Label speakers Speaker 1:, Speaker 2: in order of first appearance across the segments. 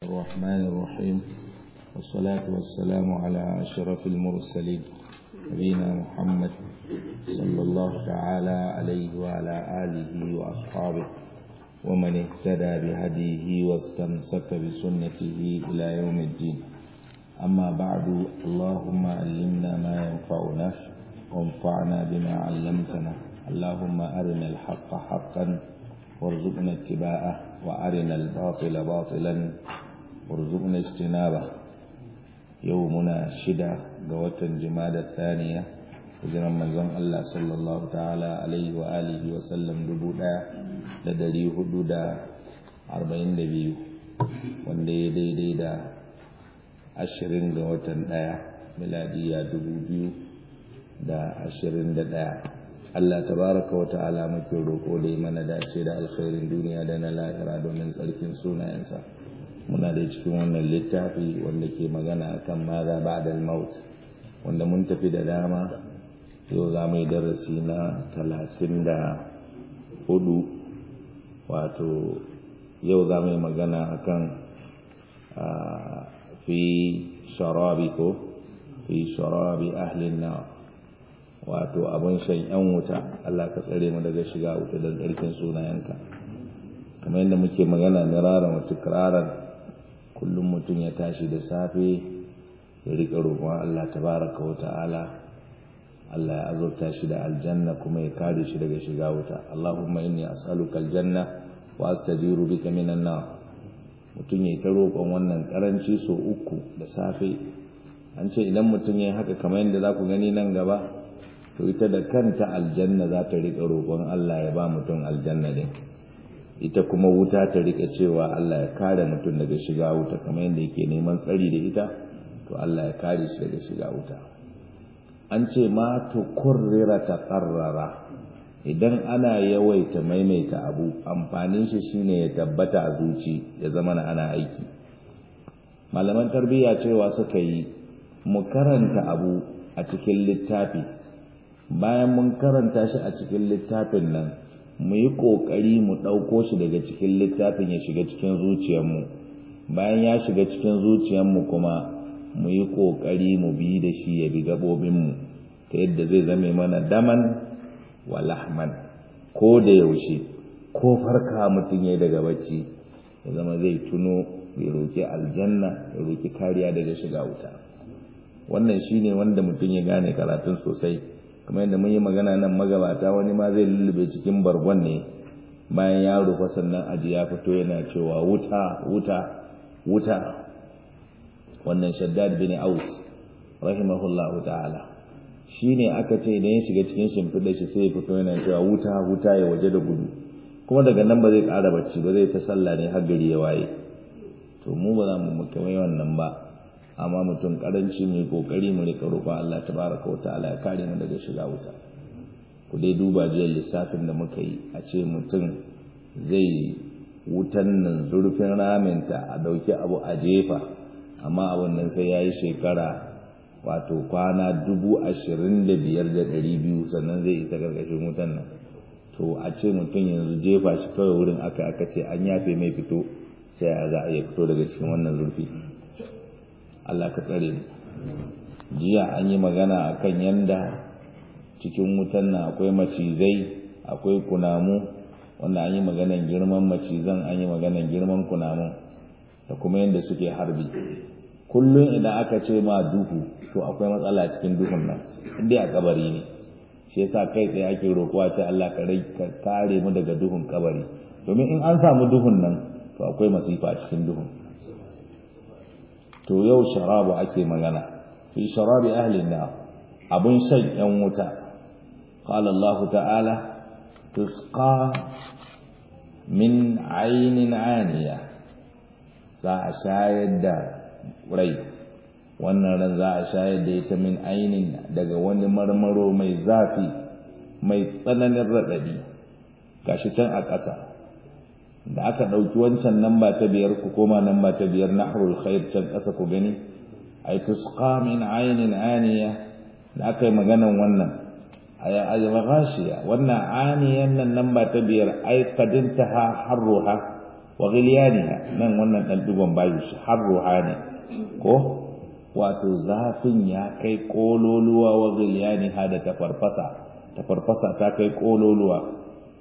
Speaker 1: الرحمن الرحيم والصلاة والسلام على أشرف المرسلين نبينا محمد صلى الله تعالى عليه وعلى آله وأصحابه ومن اهتدى بهديه واستمسك بسنته إلى يوم الدين أما بعد اللهم علمنا ما ينفعنا وانفعنا بما علمتنا اللهم أرنا الحق حقا وارزقنا اتباعه وأرنا الباطل باطلا وارزقنا اجتنابه يومنا شدة قوة جماد الثانية hijiran manzon Allah sallallahu ta'ala alaihi wa alihi wa sallam dubu ɗaya da dari hudu da arba'in da biyu wanda ya daidai da ashirin ga watan ɗaya miladiya dubu biyu da ashirin da ɗaya Allah tabaraka wa ta'ala muke roƙo da yi mana dace da alkhairin duniya da na lahira domin tsarkin sunayensa muna da cikin wannan littafi wanda ke magana akan maza ba'da al-maut wanda mun tafi da dama yau za mu yi darasi na talatin da hudu wato yau za mu yi magana akan fi sharabi ko fi sharabi ahlin na wato abin shan yan wuta Allah ka tsare mu daga shiga wuta da tsarkin sunayenka kamar yadda muke magana miraran wata kiraran kullum mutum ya tashi da safe ya riƙa roƙon Allah tabaraka wa ta'ala Allah ya azurta shi da aljanna kuma ya kare shi daga shiga wuta Allahumma inni as'aluka aljanna wa astajiru bika minan nar mutum ya ta roƙon wannan karanci so uku da safe an ce idan mutum ya haka kamar yadda za ku gani nan gaba to ita da kanta aljanna za ta riƙa roƙon Allah ya ba mutum aljanna din ita kuma wuta ta riƙa cewa Allah ya kare mutum daga shiga wuta kamar yadda yake neman tsari da ita to Allah ya kare shi daga shiga wuta an ce ma tukurrira ta ƙarrara idan ana yawaita maimaita abu amfanin shi shine ya tabbata a zuci ya zama na ana aiki malaman tarbiyya cewa suka yi mu karanta abu a cikin littafi bayan mun karanta shi a cikin littafin nan mu yi ƙoƙari mu ɗauko shi daga cikin littafin ya shiga cikin zuciyarmu bayan ya shiga cikin zuciyarmu kuma mu yi ƙoƙari mu bi da shi ya bi gaɓoɓinmu ta yadda zai zame mana daman wa lahman ko da yaushe ko farka mutum ya daga bacci ya zama zai tuno ya roƙi aljanna ya roƙi kariya daga shiga wuta wannan shine wanda mutum ya gane karatun sosai kamar yadda mun yi magana nan magabata wani ma zai lullube cikin bargon ne bayan ya rufa sannan aji ya fito yana cewa wuta wuta wuta wannan shaddad bin aus rahimahullahu ta'ala shine aka ce idan ya shiga cikin shimfiɗa shi sai ya fito yana cewa wuta wuta ya waje da gudu kuma daga nan ba zai ƙara bacci ba zai ta sallah ne har gari ya waye to mu ba za mu mukamai wannan ba amma mutum karanci mu kokari mu rika roƙon Allah tabaraka wa ta'ala ya kare mu daga shiga wuta ku dai duba jiya lissafin da muka yi a ce mutum zai wutan nan zurfin raminta a ɗauki abu a jefa amma abin nan sai ya yi shekara wato kwana dubu ashirin da biyar da ɗari biyu sannan zai isa ƙarƙashin wutan nan to a ce mutum yanzu jefa shi kawai wurin aka aka ce an yafe mai fito sai a za a iya fito daga cikin wannan zurfi Allah ka tsare mu jiya an yi magana akan yanda cikin wutan nan akwai macizai akwai kunamu wanda an yi maganan girman macizan an yi maganan girman kunamu da kuma yadda suke harbi kullum idan aka ce ma duhu to akwai matsala cikin duhun nan inda a kabari ne shi yasa kai tsaye ake roƙuwa ta Allah ka kare mu daga duhun kabari domin in an samu duhun nan to akwai masifa cikin duhun to yau sharabu ake magana fi sharabi ahli na abun shan yan wuta qala Allah ta'ala tusqa min aynin aniya za a shayar da rai wannan ran za a shayar da ita min ainin daga wani marmaro mai zafi mai tsananin raɗaɗi gashi can a ƙasa da aka ɗauki wancan namba ta biyar ku koma namba ta biyar nahrul khair can ƙasa ku gani ay tusqa min aynin aniya da aka yi maganan wannan aya al-ghashiya wannan aniyan nan namba ta biyar ay kadintaha harruha wa ghiliyaniha nan wannan dan digon bayu shi har ruhani ko wato zafin ya kai kololuwa wa ghiliyaniha da tafarfasa tafarfasa ta kai kololuwa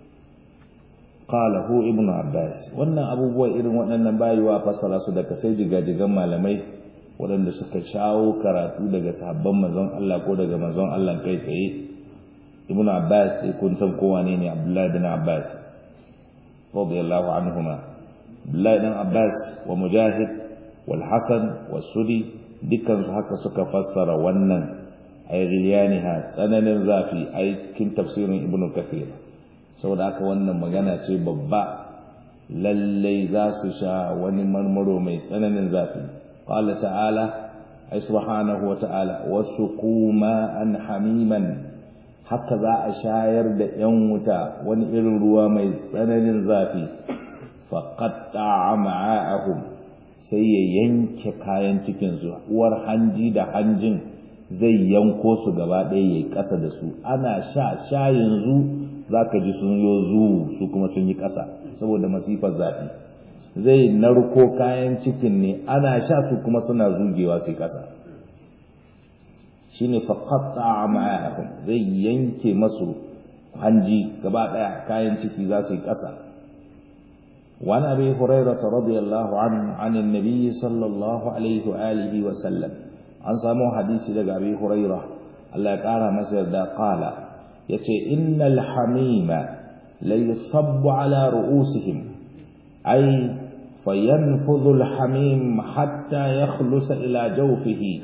Speaker 1: qala hu ibnu abbas wannan abubuwa irin waɗannan bayuwa fassara su daga sai jigajigan malamai waɗanda suka shawo karatu daga sahabban manzon Allah ko daga manzon Allah kai tsaye ibnu abbas sai kun san kowa ne ne abdullahi bin abbas radiyallahu anhuma abdullahi bin abbas wa mujahid wal hasan was sudi dukkan su haka suka fassara wannan ay ghiliyaniha tsananin zafi ay cikin tafsirin ibnu kathir saboda haka wannan magana ce babba lallai za su sha wani marmaro mai tsananin zafi qala ta'ala ay subhanahu wa ta'ala wasuqu ma'an hamiman haka za a shayar da yan wuta wani irin ruwa mai tsananin zafi faqatta ma'ahum sai ya yanke kayan cikin su uwar hanji da hanjin zai yanko su gaba ɗaya yayi ƙasa da su ana sha sha yanzu za ka ji sun yo zuwu su kuma sun yi ƙasa saboda masifar zafi zai narko kayan cikin ne ana sha su kuma suna zugewa su ƙasa shi ne faƙaɗa a ma'ayakun zai yanke masu hanji gaba ɗaya kayan ciki za su yi ƙasa وعن أبي هريرة رضي الله عنه عن النبي صلى الله عليه وآله وسلم عن سامو حديث لك أبي هريرة الله قال مسير دا قال yace innal hamima la yusabbu ala ru'usihim ay fayanfudhu al-hamim hatta yakhlusa ila jawfihi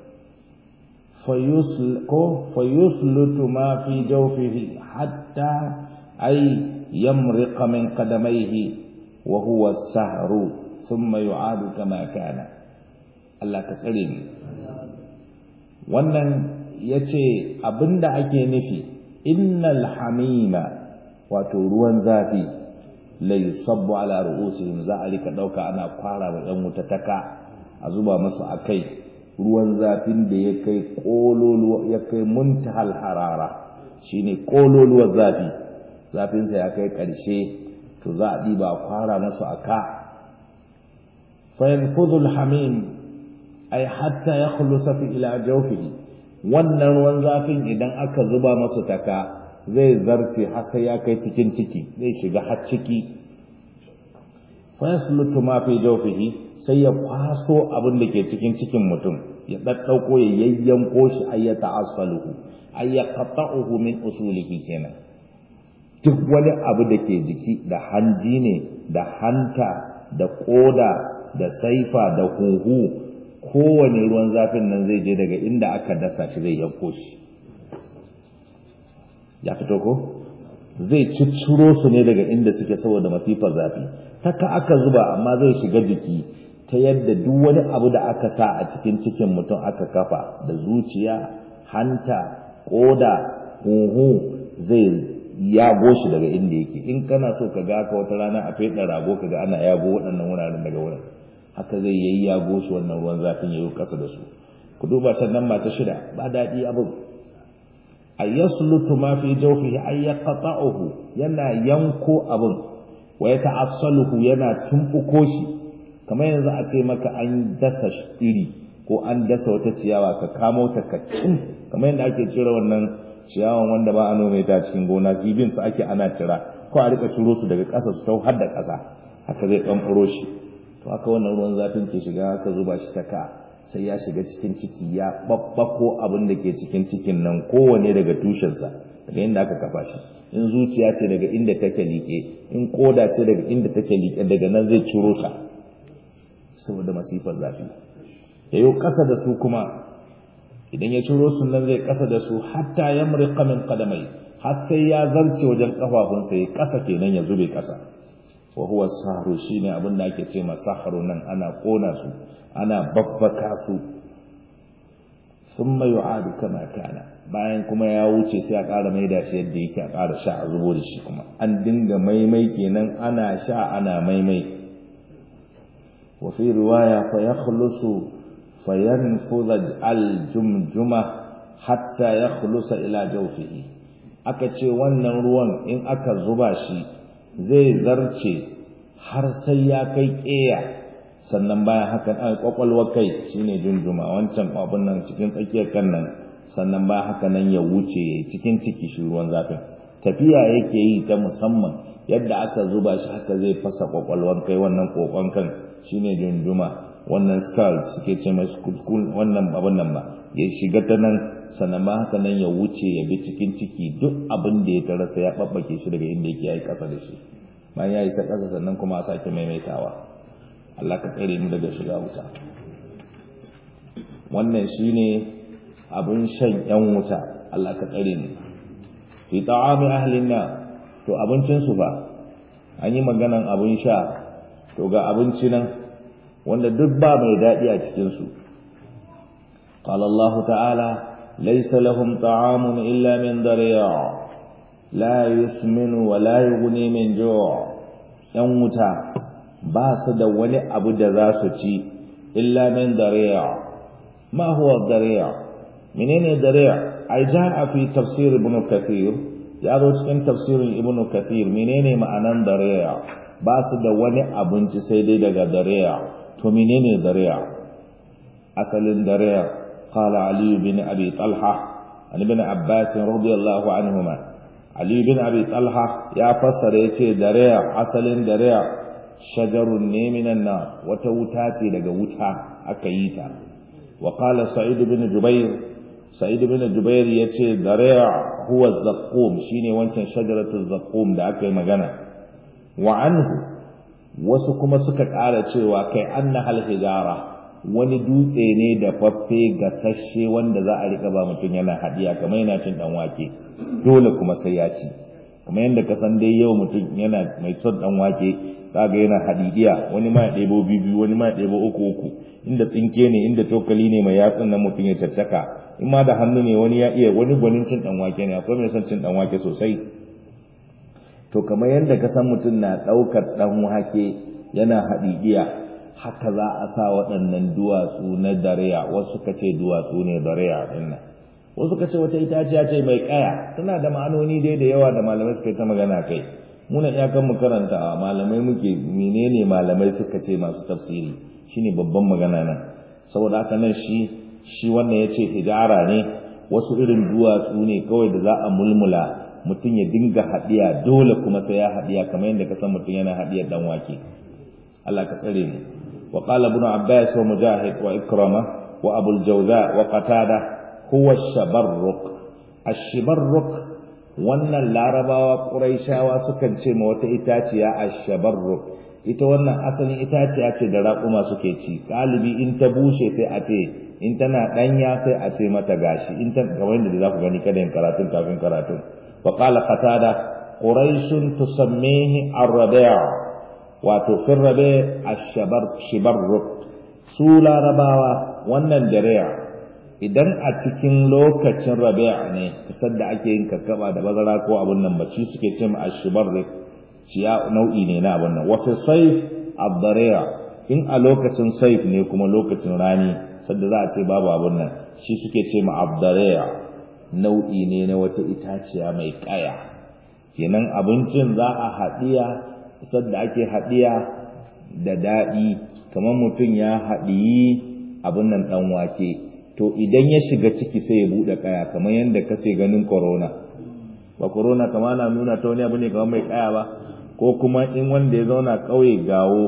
Speaker 1: fayusluku fayuslutu ma fi jawfihi hatta ay yamriqa min qadamayhi wa huwa as-sahru thumma yu'adu kama kana Allah ka tsare ni wannan yace abinda ake nufi innal hamima wato ruwan zafi la yusabbu ala ru'usihim za a rika dauka ana kwara wa yan wuta taka a zuba masu akai ruwan zafin da ya kai kololuwa ya kai muntahal harara shine kololuwar zafi zafin sa ya kai karshe to za a diba kwara masu aka fa yanfudhu hamim ay hatta yakhlusa fi ila jawfihi wannan ruwan zafin idan aka zuba masu taka zai zarce har sai ya kai cikin ciki zai shiga har ciki fa yaslutu ma fi jawfihi sai ya kwaso abin da ke cikin cikin mutum ya daddauko ya yayyanko shi ay ya ta'assaluhu ay ya qata'uhu min usulihi kenan duk wani abu da ke jiki da hanji ne da hanta da koda da saifa da huhu kowane ruwan zafin nan zai je daga inda aka dasa shi zai yanko shi ya fito ko zai cicciro su ne daga inda suke saboda masifar zafi taka aka zuba amma zai shiga jiki ta yadda duk wani abu da aka sa a cikin cikin mutum aka kafa da zuciya hanta koda huhu zai yago shi daga inda yake in kana so ka ga ka wata rana a feɗa rago ka ga ana yago waɗannan wuraren daga wurin haka zai yayi yago shi wannan ruwan zafin yayi kasa da su ku duba sannan mata shida ba daɗi abin a yaslutu ma fi jawfihi ay yaqta'uhu yana yanko abin wa yata'assaluhu yana tumbuko shi kamar yanzu a ce maka an dasa iri ko an dasa wata ciyawa ka kamo ta ka cin kamar yadda ake cire wannan ciyawan wanda ba a nome ta cikin gona su bin su ake ana cira ko a rika ciro su daga ƙasa su tau har da ƙasa haka zai ɗan shi to haka wannan ruwan zafin ke shiga haka zuba shi ta ka sai ya shiga cikin ciki ya babbako abin da ke cikin cikin nan kowane daga tushensa daga inda aka kafa shi in zuciya ce daga inda take liƙe in koda ce daga inda take liƙe daga nan zai ciro ta saboda masifar zafi yayo ƙasa da su kuma idan ya ciro su nan zai ƙasa da su hatta yamriqa min qadamai har sai ya zarce wajen kafafunsa ya ƙasa kenan ya zube ƙasa wa huwa sahru shine abin da ake ce ma sahru nan ana kona su ana babbaka su thumma yu'adu kama kana bayan kuma ya wuce sai a ƙara maida shi yadda yake a ƙara sha a zubo da shi kuma an dinga maimai kenan ana sha ana maimai wa fi riwaya fa yakhlusu fa yanfudha al-jumjuma hatta yakhlusa ila jawfihi aka ce wannan ruwan in aka zuba shi zai zarce har sai ya kai ƙeya sannan bayan haka a kwakwalwar kai shine junjuma wancan abun nan cikin tsakiyar kan nan sannan bayan haka nan ya wuce cikin ciki shi ruwan zafin tafiya yake yi ta musamman yadda aka zuba shi haka zai fasa kwakwalwar kai wannan kokon kan shine junjuma wannan skulls suke ce mai wannan abun nan ba ya shiga ta nan sannan ba haka nan ya wuce ya bi cikin ciki duk abin da ya tarasa ya babbake shi daga inda yake yayi kasa da shi bayan ya isa kasa sannan kuma a sake maimaitawa Allah ka tsare mu daga shiga wuta wannan shine abin shan yan wuta Allah ka tsare mu fi ta'ami ahlin na to abincin su fa an yi maganan abin sha to ga abinci nan wanda duk ba mai daɗi a cikin su قال الله تعالى ليس لهم طعام إلا من ضريع لا يسمن ولا يغني من جوع يموتا باس da wani abu da za su ci illa min dariya ma huwa dariya menene dariya ai jaa fi tafsir ibn kathir ya zo cikin tafsirin ibn kathir menene ma'anan dariya ba su da wani abinci sai dai daga dariya to menene dariya asalin dariya قال علي بن أبي طلحة عن ابن عباس رضي الله عنهما علي بن أبي طلحة يا فسر يتي دريع أصل دريع شجر من النار وتوتاتي لغا وتا أكيتا وقال سعيد بن جبير سعيد بن جبير يتي دريع هو الزقوم شيني وانشان شجرة الزقوم دا أكي مغانا وعنه wasu kuma suka ƙara cewa kai anna hal hijara wani dutse ne da faffe gasasshe wanda za a rika ba mutum yana hadiya kamar yana cin dan wake dole kuma sai ya ci kamar yadda ka san dai yau mutum yana mai son dan wake zaga yana hadidiya wani ma ya ɗebo biyu wani ma ya ɗebo uku uku inda tsinke ne inda tokali ne mai yatsun nan mutum ya caccaka in ma da hannu ne wani ya iya wani gwanin cin dan wake ne akwai mai son cin dan wake sosai to kamar yadda ka san mutum na ɗaukar dan wake yana hadidiya haka za a sa waɗannan duwatsu na dariya wasu ka ce duwatsu ne dariya ɗin nan wasu ka ce wata itaciya ce mai ƙaya tana da ma'anoni dai da yawa da malamai suka yi ta magana kai muna iyakan mu karanta malamai muke menene malamai suka ce masu tafsiri shine babban magana nan saboda haka nan shi shi wannan ya ce hijara ne wasu irin duwatsu ne kawai da za a mulmula mutum ya dinga haɗiya dole kuma sai ya haɗiya kamar yadda ka san mutum yana haɗiyar dan wake Allah ka tsare mu وقال ابن عباس ومجاهد وإكرمة وأبو الجوزاء وقتادة هو الشبرق الشبرق wannan larabawa ƙuraishawa sukan ce ma wata itaciya a shabarruk ita wannan asalin itaciya ce da raƙuma suke ci galibi in ta bushe sai a ce in tana ɗanya sai a ce mata gashi in ta kamar yadda za ku gani kada yin karatun kafin karatun wa qala qatada quraishun tusammihi ar-rabi' wato fin rabe a shibarruk su larabawa wannan dariya idan a cikin lokacin rabe ne kasar da ake yin kakkaba da bazara ko abun nan ba shi suke cin a shibarruk ciya nau'i ne na abun nan wafi saif abdariya in a lokacin saif ne kuma lokacin rani sadda za a ce babu abun nan shi suke ce ma abdariya nau'i ne na wata itaciya mai kaya kenan abincin za a haɗiya sadda ake haɗiya da daɗi kamar mutum ya haɗiyi abin nan ɗan wake to idan ya shiga ciki sai ya buɗe ƙaya kamar yadda kace ganin corona ba corona kama na nuna ta wani abu ne kamar mai ƙaya ba ko kuma in wanda ya zauna ƙauye gawo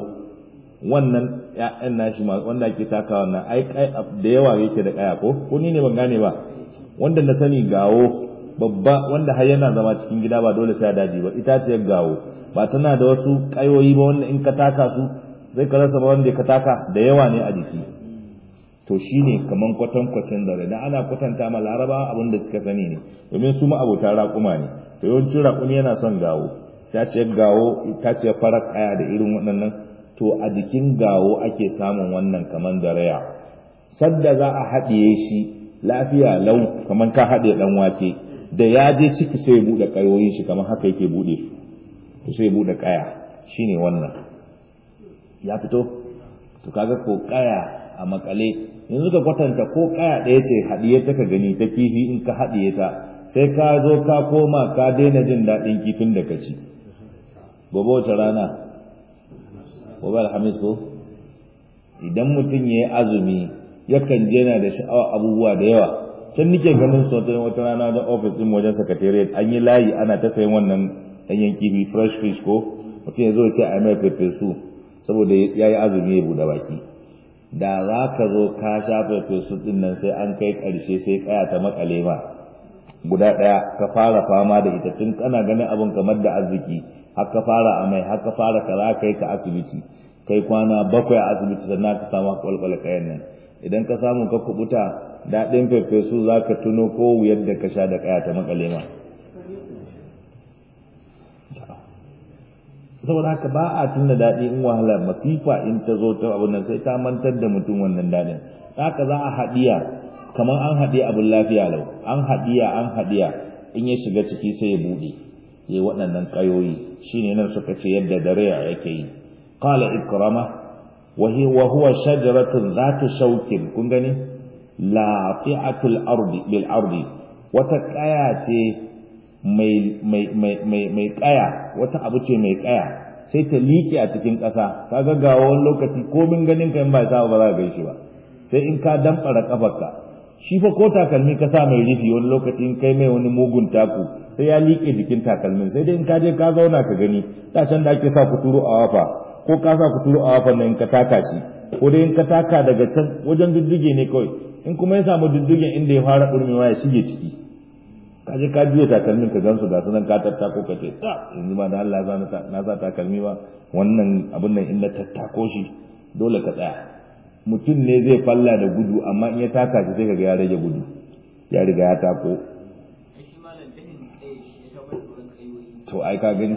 Speaker 1: wannan ƴaƴan nashi wanda ake taka wannan ai da yawa yake da ƙaya ko ko ni ne ban gane ba wanda na sani gawo babba wanda har yana zama cikin gida ba dole sai daji ba itaciyar gawo ba tana da wasu kayoyi ba wanda in ka taka su zai ka rasa ba wanda ka taka da yawa ne a jiki to shine kaman kwatan kwacin da da ana kwatanta ma laraba abin da suka sani ne domin su ma abota raƙuma ne to yawancin raƙumi yana son gawo itaciyar gawo itaciyar farar kaya da irin waɗannan to a jikin gawo ake samun wannan kaman da raya sadda za a haɗiye shi lafiya lau kaman ka haɗe ɗan wake da ya je ciki sai ya buɗe ƙayoyin shi kamar haka yake buɗe su to sai ya buɗe ƙaya shine wannan ya fito to kaga ko ƙaya a makale yanzu ka kwatanta ko ƙaya ɗaya ce haɗiye ta ka gani ta kifi in ka haɗiye ta sai ka zo ka koma ka daina jin daɗin kifin da ka ci gobe wace rana gobe alhamis ko idan mutum ya yi azumi yakan je na da sha'awa abubuwa da yawa can nike ganin su wata rana da ofis din wajen secretariat an yi layi ana ta sayan wannan ɗanyen kifi fresh fish ko mutum ya zo ce a mai su saboda ya yi azumi ya buɗe baki da za ka zo ka sha su ɗin nan sai an kai ƙarshe sai kaya ta makale ma guda ɗaya ka fara fama da ita tun kana ganin abin kamar da arziki har ka fara amai har ka fara kaza kai ka asibiti kai kwana bakwai a asibiti sannan ka samu kwalkwala kayan nan idan ka samu ka kubuta daɗin fefesu za ka tuno ko wuyar da ka sha da kaya ta makale ma saboda haka ba a tuna daɗi in wahala masifa in ta zo ta abin nan sai ta mantar da mutum wannan daɗin haka za a haɗiya kamar an haɗe abin lafiya lau an haɗiya an haɗiya in ya shiga ciki sai ya buɗe ya waɗannan ƙayoyi shine nan suka ce yadda dare yake yi qala ikrama wa huwa shajaratun zata shaukin kun gani lafi'atul ardi bil ardi wata ƙaya ce mai mai mai mai mai ƙaya wata abu ce mai ƙaya sai ta liƙe a cikin ƙasa kaga ga wani lokaci komin ganin ka in ba sa ba za ka gaishe ba sai in ka damfara kafarka shi fa ko takalmi ka sa mai rufi wani lokaci in kai mai wani mugun taku sai ya liƙe jikin takalmin sai dai in ka je ka zauna ka gani da can da ake sa kuturu a wafa ko ka sa kuturu a wafa nan in ka taka shi ko dai in ka taka daga can wajen dudduge ne kawai in kuma ya samu duddugen inda ya fara ɗurmewa ya shige ciki ka je ka juya takalmin ka gansu ga sunan ka tattako ka ce ta yanzu ba da Allah na sa takalmi ba wannan abin nan in na tattako shi dole ka tsaya mutum ne zai falla da gudu amma in ya taka shi sai kaga ya rage gudu ya riga ya tako to ai ka gani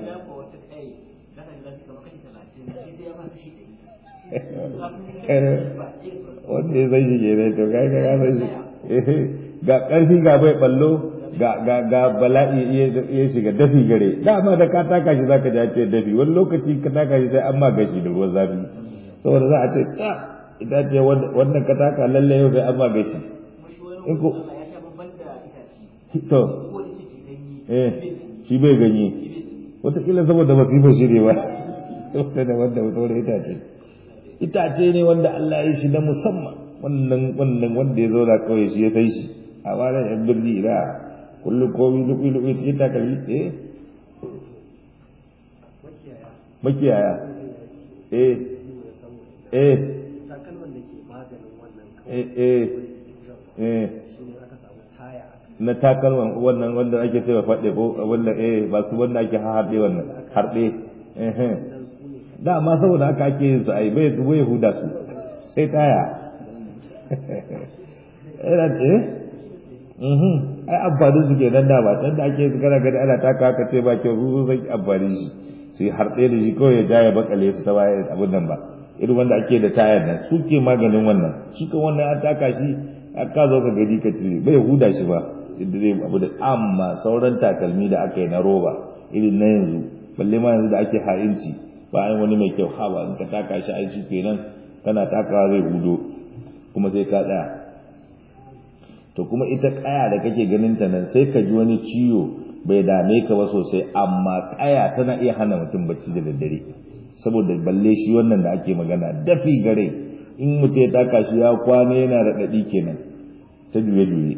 Speaker 1: wanda ya zai shi ne to kai ka san shi ga karfi ga bai ballo ga ga ga bala'i ya shiga dafi gare dama da ka taka shi zaka ji ce dafi wani lokaci ka taka shi sai an ma gashi da ruwan zafi saboda za a ce ta ita ce wannan ka taka lalle yau sai an ma gashi in ko to eh shi bai ganye wataƙila saboda masifar shi ne ba wata da wanda saboda itace itace ne wanda Allah ya shi na musamman wannan wannan wanda ya zauna kawai shi ya sai shi a bana yan birni ina kullum komi lubi lubi cikin takalmi eh makiyaya eh eh eh eh eh na takalman wannan wanda ake cewa faɗe ko wanda eh ba su wanda ake harɗe wannan harɗe eh dama saboda haka ake yin su ai bai bai huda su sai taya eh mhm ai amfani su ke nan da ba can da ake kana gani ana taka haka ce ba kyau su san amfani shi su yi harɗe da shi kawai ya ja ya bakale su ta baya abin nan ba irin wanda ake da tayar nan su ke maganin wannan shi kan wannan an taka shi ka zo ka gani ka cire bai huda shi ba inda zai abu da amma sauran takalmi da aka yi na roba irin na yanzu balle ma yanzu da ake ha'inci bayan wani mai kyau haba in ka taka shi aiki kenan kana takawa zai hudo kuma sai ka tsaya to kuma ita kaya da kake ganin ta nan sai ka ji wani ciwo bai dame ka ba sosai amma kaya tana iya hana mutum bacci da daddare saboda balle shi wannan da ake magana dafi gare in mutum ya taka shi ya kwana yana da dadi kenan ta juye juye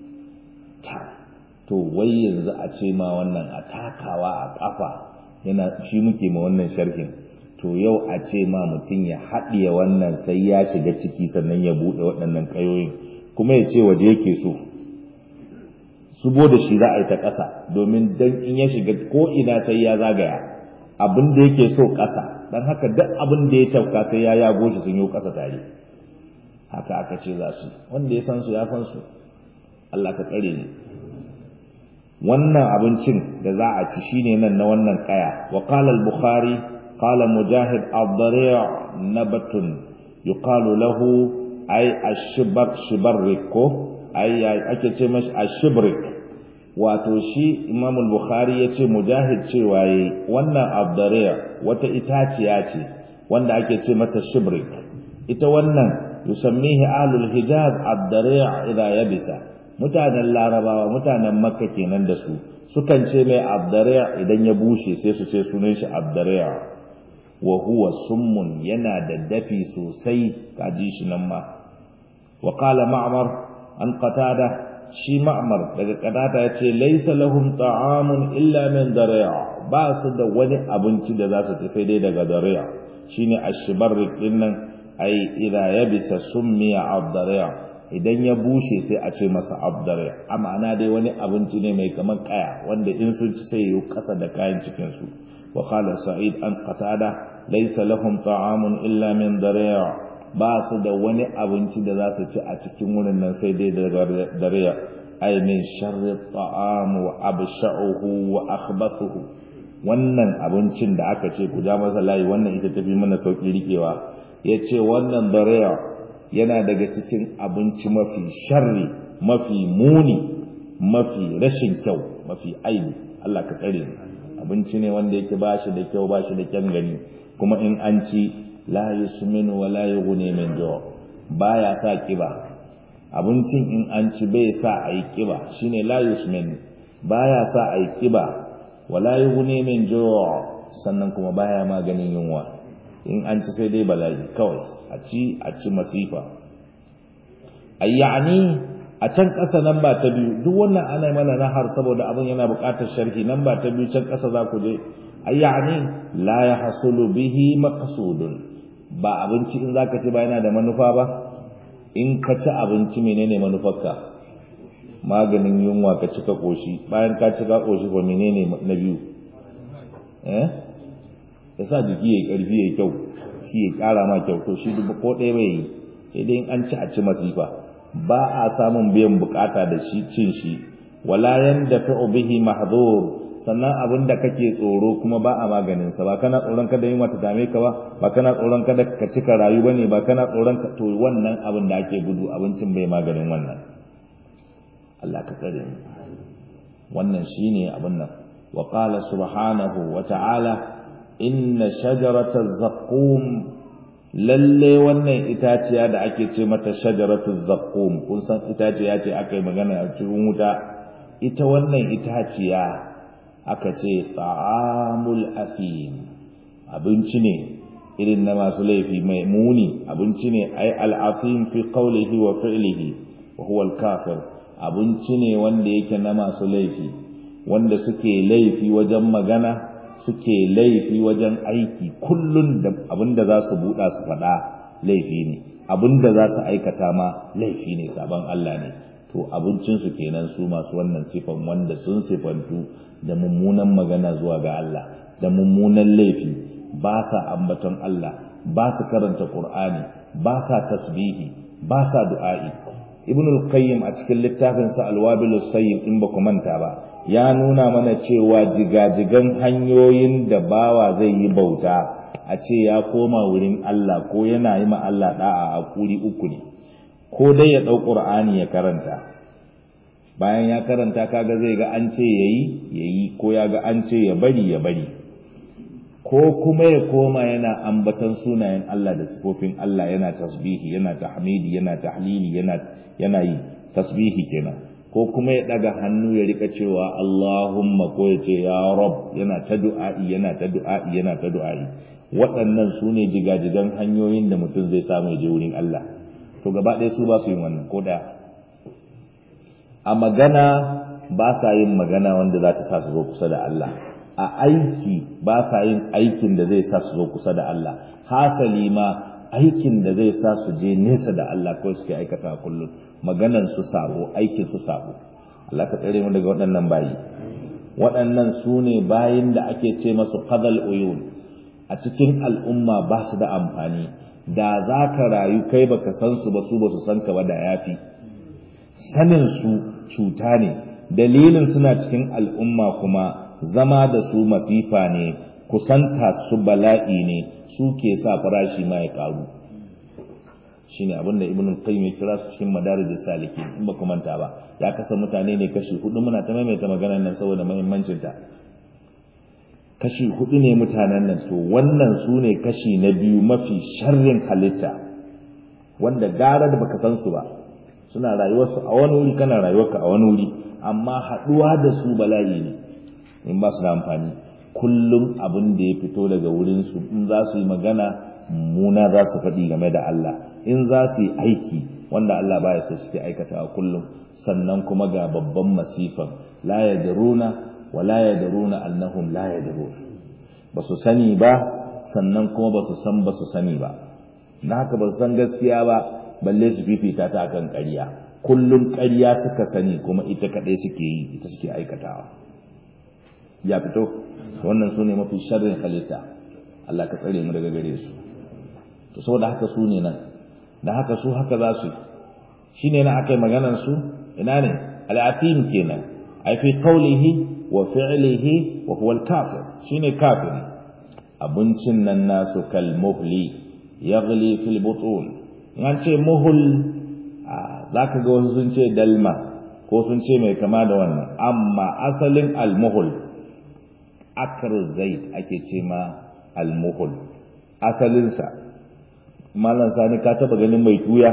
Speaker 1: to wai yanzu a ce ma wannan a takawa a kafa yana shi muke ma wannan sharhin to yau a ce ma mutum ya haɗiye wannan sai ya shiga ciki sannan ya buɗe waɗannan ƙayoyin kuma ya ce waje yake so subo da shi za a yi ta ƙasa domin dan in ya shiga ko ina sai ya zagaya abin da yake so ƙasa dan haka duk abin da ya tauka sai ya yago shi sun yi ƙasa tare haka aka ce za su wanda ya san su ya san su Allah ka tsare ni wannan abincin da za a ci shine nan na wannan kaya wa qala al-bukhari qala mujahid ad-dari' nabatun yuqalu lahu ay ash-shibr shibarrik ko ay ake ce mashi ash-shibrik wato shi imam al-bukhari yace mujahid cewa yi wannan ad-dari' wata itaciya ce wanda ake ce mata shibrik ita wannan yusammihi ahlul hijaz ad-dari' idha yabisa mutanen larabawa mutanen makka kenan da su sukan ce mai abdariya idan ya bushe sai su ce sunan shi abdariya wa huwa summun yana da dafi sosai kaji shi nan ma wa qala ma'mar an qatada shi ma'mar daga qatada yace laysa lahum ta'amun illa min dari'a ba su da wani abinci da za su ci sai dai daga dari'a shine ashbarrik dinnan ai idza yabisa summiya ad-dari'a idan ya bushe sai a ce masa abdare a ma'ana dai wani abinci ne mai kamar kaya wanda in sun ci sai yi kasa da kayan cikin su wa qala sa'id an qatada laysa lahum ta'amun illa min dariya ba su da wani abinci da za su ci a cikin wurin nan sai dai daga dariya ay min sharri ta'am wa absha'uhu wa akhbathuhu wannan abincin da aka ce ku ja masa layi wannan ita tafi mana sauki rikewa yace wannan dariya yana daga cikin abinci mafi sharri mafi muni mafi rashin kyau mafi aibi Allah ka tsare mu abinci ne wanda yake bashi da kyau bashi da kyan gani kuma in an ci la yusminu wa la yughni min ju' baya sa kiba abincin in an ci bai sa ayi kiba shine la yusmin baya sa ayi kiba wa la yughni min ju' sannan kuma baya maganin yunwa in an ci sai dai bala'i kawai a ci a ci masifa ayyani a can ƙasa nan ba ta biyu duk wannan ana mana nahar saboda abin yana buƙatar sharhi nan ba ta biyu can ƙasa za ku je ayyani la ya hasulu bihi maqsudun ba abinci in zaka ci ba yana da manufa ba in ka ci abinci menene manufarka maganin yunwa ka ci ka koshi bayan ka ci ka koshi ba menene na biyu eh ya sa jiki ya karfi ya kyau shi ya kara ma kyau to shi duk ko ɗaya bai yi sai dai in an ci a ci masifa ba a samun biyan bukata da shi cin shi wala yanda fa bihi mahdhur sannan abin da kake tsoro kuma ba a maganin sa ba kana tsoron kada yunwa ta dame ka ba ba kana tsoron kada ka cika rayu bane ba kana tsoron ka to wannan abin da ake gudu abincin bai maganin wannan Allah ka tsare mu wannan shine abin nan wa qala subhanahu wa ta'ala inna shajarata zaqqum lalle wannan itaciya da ake ce mata shajaratu zaqqum kun san itaciya ce aka yi magana a cikin wuta ita wannan itaciya aka ce ta'amul afim abinci ne irin na masu laifi mai muni abinci ne ai al'afim fi qawlihi wa fi'lihi wa huwa al-kafir abinci ne wanda yake na masu laifi wanda suke laifi wajen magana suke laifi wajen aiki kullun da abinda za su buɗa su faɗa laifi ne abinda za su aikata ma laifi ne sabon Allah ne to abincinsu kenan su masu wannan sifan wanda sun sifantu da mummunan magana zuwa ga Allah da mummunan laifi ba sa ambaton Allah ba su karanta Qur'ani ba sa tasbihi ba sa du'a'i ibn al-qayyim a cikin littafin sa al-wabil sayyid in ba ku manta ba ya nuna mana cewa jigajigan hanyoyin da bawa zai yi bauta a ce ya koma wurin Allah ko yana yi ma Allah da'a a kuri uku ne ko dai ya ɗau ƙur'ani ya karanta bayan ya karanta kaga zai ga an ce yayi yayi ko ya ga an ce ya bari ya bari ko kuma ya koma yana ambatan sunayen Allah da sifofin Allah yana tasbihi yana tahmidi yana tahlili yana yana yi tasbihi kenan ko kuma ya daga hannu ya rika cewa Allahumma ko ya ce ya Rabb yana ta du'a'i yana ta du'a'i yana ta du'a'i waɗannan su ne jigajigan hanyoyin da mutum zai samu ya je wurin Allah to gaba ɗaya su ba su yin wannan ko ɗaya a magana ba sa yin magana wanda za ta sa su zo kusa da Allah a aiki ba sa yin aikin da zai sa su zo kusa da Allah hasali ma aikin da zai sa su je nesa da Allah kawai suke aikata kullum maganan su sabo aikin su sabo Allah ka tsare mu daga waɗannan bayi waɗannan su ne bayin da ake ce masu qadal uyun a cikin al'umma ba su da amfani da za ka rayu kai baka san su ba su ba su san ka ba da yafi sanin su cuta ne dalilin suna cikin al'umma kuma zama da su masifa ne kusanta su bala'i ne su ke sa farashi ma ya karu shine abinda ibnu qayyim ya kira su cikin madarij salikin in ba ku manta ba ya kasa mutane ne kashi hudu muna ta maimaita maganar nan saboda muhimmancin ta kashi hudu ne mutanen nan to wannan su ne kashi na biyu mafi sharrin halitta wanda gara da baka san su ba suna rayuwarsu a wani wuri kana rayuwarka a wani wuri amma haɗuwa da su bala'i ne in ba su da amfani kullum abin da ya fito daga wurinsu in za su yi magana muna za su faɗi game da Allah in za su yi aiki wanda Allah baya so suke aikatawa kullum sannan kuma ga babban masifan la yadruna wa la yadruna annahum la yadruna ba su sani ba sannan kuma ba su san ba su sani ba na haka ba su san gaskiya ba balle su fifita ta akan ƙarya kullum ƙarya suka sani kuma ita kaɗai suke yi ita suke aikatawa ya fito wannan su ne mafi sharrin halitta Allah ka tsare mu daga gare su to saboda haka su ne nan da haka su haka za su shi ne na aka yi maganar su ina ne al'afim kenan ai fi qawlihi wa fi'lihi wa huwa al-kafir shine kafiri abincin nan nasu kal muhli yaghli fil butun an ce muhul zaka ga wasu sun ce dalma ko sun ce mai kama da wannan amma asalin al-muhul akru zait ake ce ma al-muhul asalinsa malam sani ka taba ganin mai tuya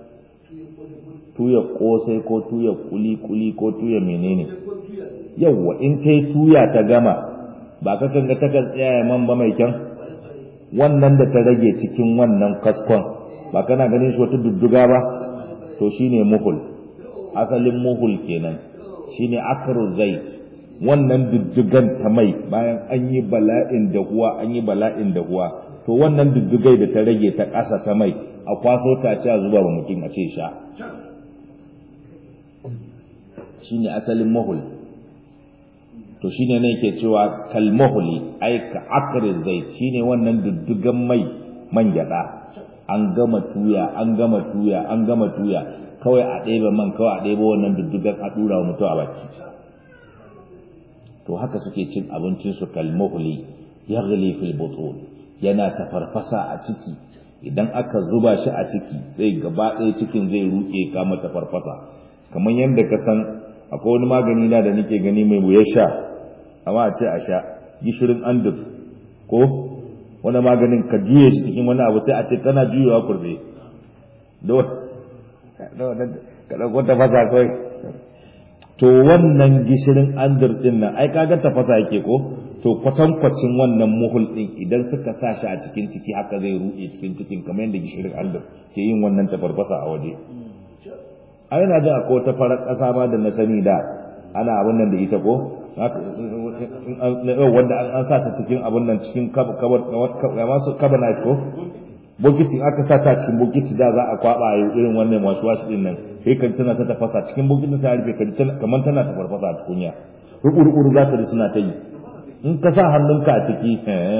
Speaker 1: tuya kosai ko tuya kuli-kuli ko tuya menene yawwa in ta yi tuya ta gama ba ka kanga takan tsaya man ba mai kyan wannan da ta rage cikin wannan kaskon ba kana ganin shi wata dudduga ba to shine muhul asalin muhul kenan shine akru zait wannan duddugan ta mai bayan an yi bala'in da huwa an yi bala'in da huwa to wannan duddugai da ta rage ta ƙasa ta mai a kwaso ta ce a zuba wa mutum a ce sha shine asalin mahul to shine ne yake cewa kal mahuli ai ka akri zai shine wannan duddugan mai man gyada an gama tuya an gama tuya an gama tuya kawai a ɗebe man kawai a ɗebe wannan duddugan a ɗura wa mutum a baki to haka suke cin abincinsu kal mahuli yaghli fil butun yana tafarfasa a ciki idan aka zuba shi a ciki zai gaba ɗaya cikin zai ruke kama tafarfasa kamar yadda ka san akwai wani magani na da nake gani mai wuya sha amma a ce a sha gishirin andur ko wani maganin ka juye shi cikin wani abu sai a ce kana juyewa kurbe ka ɗauko tafasa kawai to wannan gishirin andur ɗin nan ai kaga tafasa yake ko to kwatankwacin wannan muhul ɗin idan suka sa shi a cikin ciki haka zai ruɗe cikin cikin kamar yadda gishirin andur ke yin wannan tafarfasa a waje a yana da akwai wata farar ƙasa ma da na sani da ana abin nan da ita ko wanda an sa ta cikin abin nan cikin masu cabinet ko bokiti aka sa ta cikin bokiti da za a kwaba a irin wannan wasu wasu din nan sai kan tana ta tafasa cikin bokitin sai rufe kan kamar tana ta farfasa a tukunya rubu za ka ji suna ta yi in ka sa hannunka a ciki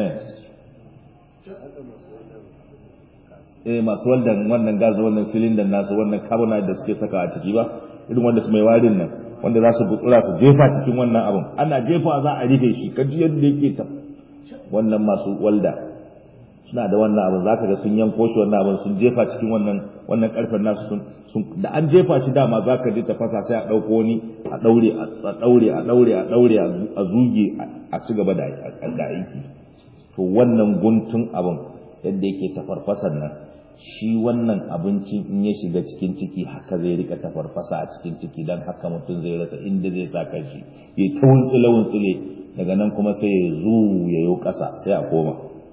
Speaker 1: eh masu waldan wannan gas wannan cylinder nasu wannan carbonate da suke saka a ciki ba irin wanda su mai warin nan wanda za su gutsura su jefa cikin wannan abun ana jefa za a rufe shi kaji yadda yake ta wannan masu walda suna da wannan abun zaka ga sun yanko shi wannan abun sun jefa cikin wannan wannan karfen nasu sun sun da an jefa shi dama zaka ji tafasa sai a dauko ni a daure a daure a daure a daure a zuge a ci gaba da aiki to wannan guntun abun yadda yake tafarfasar nan shi wannan abincin in ya shiga cikin ciki haka zai rika tafarfasa a cikin ciki don haka mutum zai rasa inda zai sa kanshi ya ta wuntsule wuntsule daga nan kuma sai ya zu ya yi ƙasa sai a koma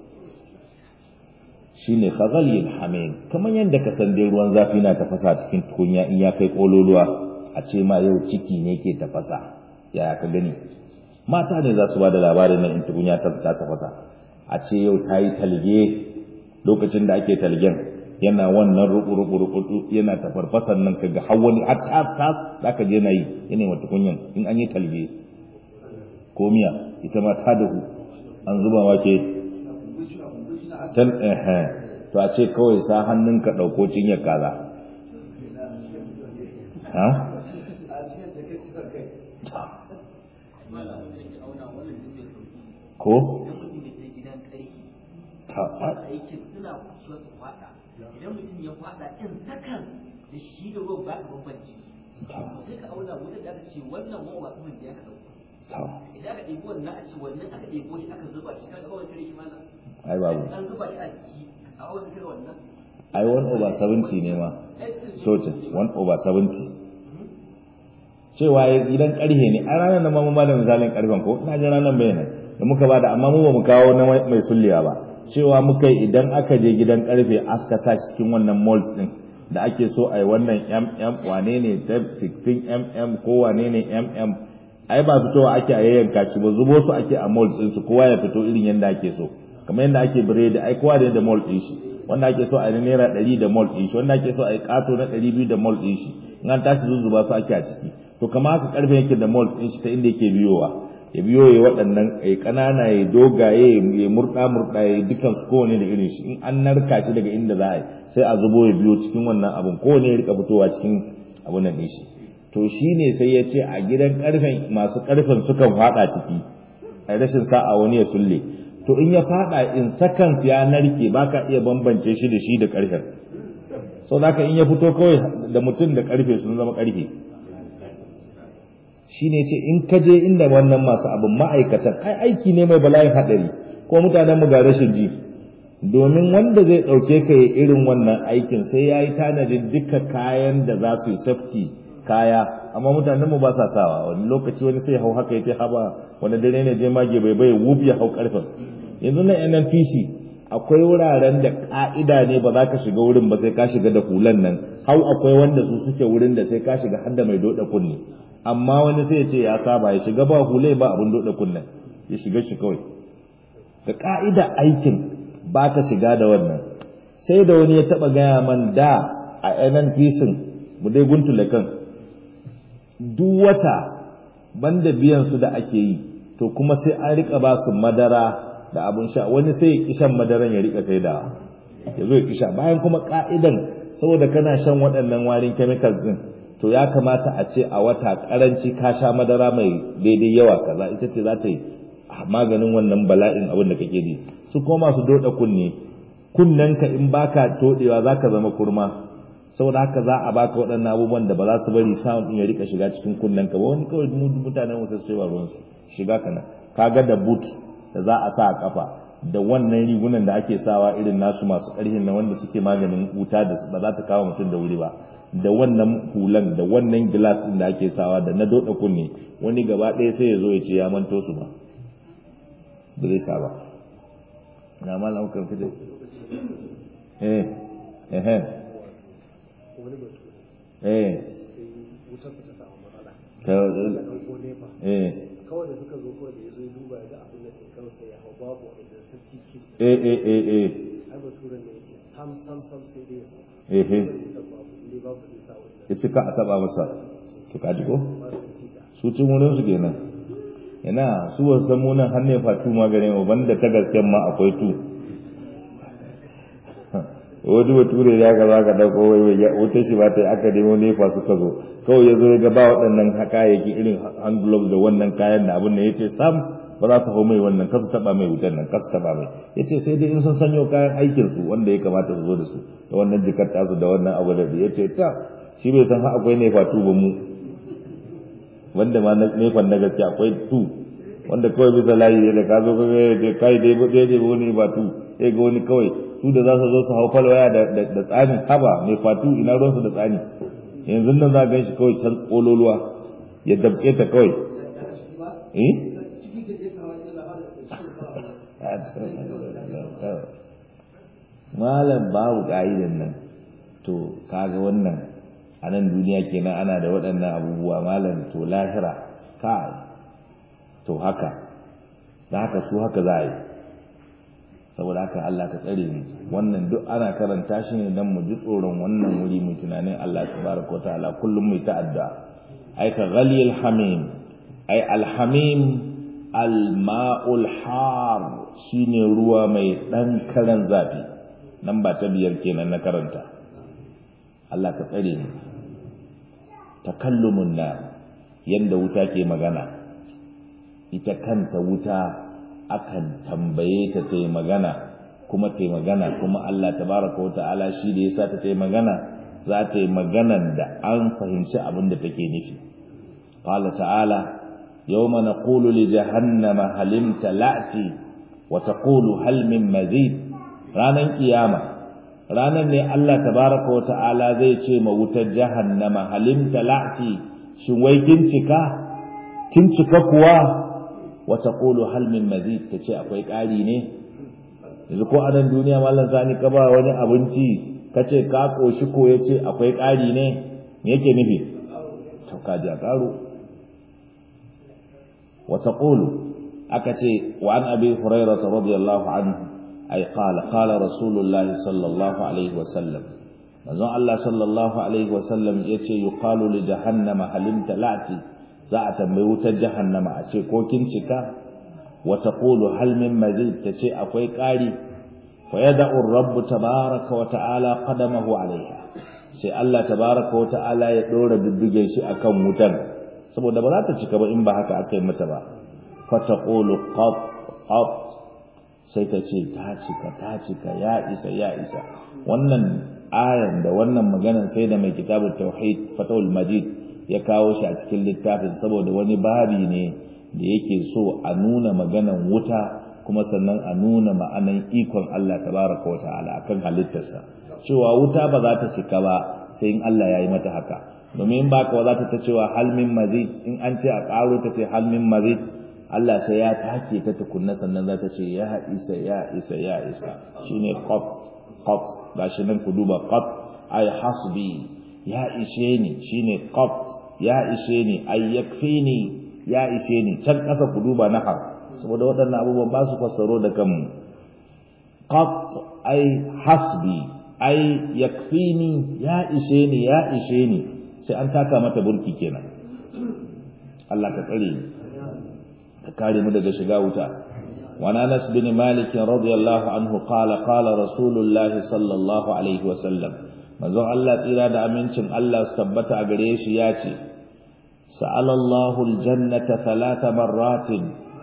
Speaker 1: shi ne khazalil hamim kamar yadda ka san dai ruwan zafi na tafasa a cikin tukunya in ya kai kololuwa a ce ma yau ciki ne ke tafasa yaya ka gani mata ne za su ba da labarin nan in tukunya ta tafasa a ce yau ta yi talge lokacin da ake talgen yana wannan ruku-ruku yana tafarfasan nan kaga har wani har tas tas da aka je na yi yana wata kunyan in an yi talge ko miya ita ma ta dahu an zuba wake tan eh to a ce kawai sa hannunka dauko cinyar kaza ha ko
Speaker 2: aikin suna so su fada idan mutum ya fada in sakan da shi da ruwan ba ka bambanci sai ka auna wurin da aka ce wannan ruwan wasu mun da ya ka dauko idan aka ɗebi wannan a ce wannan aka ɗebo shi aka zuba shi kaga kawai kare shi mana
Speaker 1: ai babu
Speaker 2: an zuba shi a jiki a wani kare wannan
Speaker 1: ai 1 over 70 ne ma total 1 over 70 cewa idan karhe ne a ranar da mamu malam misalin karfen ko ina jin ranar bayanan da muka bada amma mu ba mu kawo na mai sulliya ba cewa muka yi idan aka je gidan karfe aska sa cikin wannan malls din da ake so a yi wannan mm wane ne 16 mm ko wane ne mm ai ba fitowa ake a yayyanka shi ba zubo su ake a malls din su kowa ya fito irin yanda ake so kamar yadda ake biredi ai kowa da yadda mall din shi wanda ake so a yi naira ɗari da mall din shi wanda ake so a yi ƙato na ɗari biyu da mall din shi in an tashi zuzzuba su ake a ciki to kama haka karfe yake da malls din shi ta inda yake biyowa ya biyo ya waɗannan ya ƙanana ya dogaye ya murɗa murɗa ya dukan su kowane da irin shi in an narka shi daga inda za a yi sai a zubo ya biyo cikin wannan abun kowane ya rika fitowa cikin abun nan ɗin shi to shi ne sai ya ce a gidan ƙarfen masu ƙarfen sukan faɗa ciki a rashin sa'a wani ya sulle to in ya faɗa in seconds ya narke ba ka iya bambance shi da shi da ƙarfen sau da in ya fito kawai da mutum da ƙarfe sun zama ƙarfe shi ne ce in ka je inda wannan masu abin ma'aikatan ai aiki ne mai bala'in haɗari ko mutanen mu ga rashin ji domin wanda zai ɗauke ka yi irin wannan aikin sai ya yi tanadin duka kayan da za su yi safety kaya amma mutanen mu ba sa sawa wani lokaci wani sai hau haka ya ce haba wani dare ne je mage bai bai wub ya hau karfin yanzu na NNPC akwai wuraren da ka'ida ne ba za ka shiga wurin ba sai ka shiga da hulan nan hau akwai wanda su suke wurin da sai ka shiga har da mai doda kunne amma wani sai ya ce ya saba ya shiga ba hule ba abin doda kunne ya shiga shi kawai da ka'ida aikin ba ka shiga da wannan sai da wani ya taba gaya man da a NNPC mu dai guntule kan duk wata banda biyan su da ake yi to kuma sai an rika ba su madara da abun sha wani sai ya kishan madaran ya rika sai da ya zo ya kisha bayan kuma ka'idan saboda kana shan waɗannan warin chemicals din to ya kamata a ce a wata karanci ka sha madara mai daidai yawa kaza ita ce za ta yi maganin wannan bala'in abin da kake ji su kuma masu doda kunne kunnenka in baka todewa zaka zama kurma saboda haka za a baka waɗannan abubuwan da ba za su bari sound din ya rika shiga cikin kunnen ka ba wani kawai mutanen wasu sai ba ruwan su shiga kana kaga da boot da za a sa a kafa da wannan rigunan da ake sawa irin nasu masu ƙarfin na wanda suke maganin wuta da ba za ta kawo mutum da wuri ba da wannan hulan da wannan glass din da ake sawa da na doda kunne wani gaba ɗaya sai ya zo ya ce ya manto su ba ba zai sa ba na malam kan fide eh eh
Speaker 3: wani batu
Speaker 1: eh
Speaker 3: wutarsa ta samu matsala
Speaker 1: ta
Speaker 3: da ɗauko nefa
Speaker 1: eh
Speaker 3: kawai da suka zo kawai da ya zo ya duba ya ga abin da ke kansa ya hau babu wanda safety kit
Speaker 1: eh eh eh eh
Speaker 3: ai baturen ne ya ce sam sam sam sai dai ya sa
Speaker 1: eh eh
Speaker 3: da babu inda babu sai sa wanda
Speaker 1: ya cika a taba masa to kaji ko
Speaker 3: ba su ci da
Speaker 1: su cin wurin su kenan ina su wasu san munan har ne fatu magare mu banda ta gasken ma akwai tu wani bature ya ga za ka ɗauko wai wai ya wuce shi ba ta yi aka nemo nefa suka zo kawai ya zo ya ga ba waɗannan kayayyaki irin hand gloves da wannan kayan da abin da ya ce sam ba za su hau mai wannan kasu taɓa mai wutan nan kasu taɓa mai ya ce sai dai in sun sanyo kayan aikinsu wanda ya kamata su zo da su da wannan jikar tasu da wannan abu da ya ce ta shi bai san har akwai nefa tu ba mu wanda ma na nefan na gaske akwai tu wanda kawai bisa layi ne da ka zo ka ga ya kai dai ba dai wani ba tu sai ga wani kawai su da za su zo su hau falwaya da da tsani haba mai fatu ina ruwansu da tsani yanzu nan za ka shi kawai can tsololuwa ya dabke ta kawai eh malam babu ka'idan nan to kaga wannan a nan duniya kenan ana da waɗannan abubuwa malam to lahira kai to haka da haka su haka za a yi saboda haka Allah ka tsare mu wannan duk ana karanta shi ne dan mu ji tsoron wannan wuri mu tunanin Allah subhanahu wataala kullum mu ta'adda ai ka ghaliyul hamim ai alhamim alma'ul har shine ruwa mai dan karan zafi nan ba ta biyar kenan na karanta Allah ka tsare mu takallumun na yanda wuta ke magana ita kanta wuta akan tambaye ta ta yi magana kuma ta yi magana kuma Allah tabaraka wa ta'ala shi da yasa ta ta yi magana za ta yi maganan da an fahimci abin da take nufi qala ta'ala yawma naqulu li jahannama halim talati wa taqulu hal min mazid ranan kiyama ranan ne Allah tabaraka wa ta'ala zai ce ma wutar jahannama halim talati shin wai kin cika kin cika kuwa wa taqulu hal min mazid tace akwai ƙari ne yanzu ko a nan duniya mallan sani ka ba wani abinci kace ka koshi ko yace akwai ƙari ne me yake nufi to ka ji a ƙaro wa taqulu aka ce wa an abi hurairah radiyallahu anhu ay qala qala rasulullahi sallallahu alaihi wa sallam manzon Allah sallallahu alaihi wa sallam yace yuqalu li jahannama halim talati za a tambayi wutar jahannama a ce ko kin cika wa taqulu hal min mazid tace akwai ƙari fa yad'u ar-rabb tabaaraka wa ta'ala qadamahu alaiha sai Allah tabaaraka wa ta'ala ya dora dudduge shi akan wutar saboda ba za ta cika ba in ba haka aka yi mata ba fa taqulu qat qat sai ta ce ta cika ta cika ya isa ya isa wannan ayan da wannan maganan sai da mai kitabut tauhid fatawul majid ya kawo shi a cikin littafin saboda wani babi ne da yake so a nuna maganan wuta kuma sannan a nuna ma'anan ikon Allah tabaraka wa ta'ala akan halittarsa cewa wuta ba za ta cika ba sai in Allah ya yi mata haka domin ba ka za ta ta cewa hal min mazid in an ce a ƙaro ta ce hal min mazid Allah sai ya take ta tukunna sannan za ta ce ya isa ya isa ya isa shine qaf qaf gashi nan ku duba qaf ay hasbi ya ishe ni shine qaf ya ishe ni ay yakfini ya ishe ni can kasa ku duba nahar saboda waɗannan abubuwan ba su fassaro da kanmu qaf ay hasbi ay yakfini ya ishe ni ya ishe ni sai an taka mata burki kenan Allah ka tsare ni ka kare mu daga shiga wuta وعن انس بن مالك رضي الله عنه قال قال رسول الله صلى الله عليه وسلم manzon Allah tsira da amincin Allah su tabbata a gare shi ya ce sa'ala Allahu aljannata thalatha marratin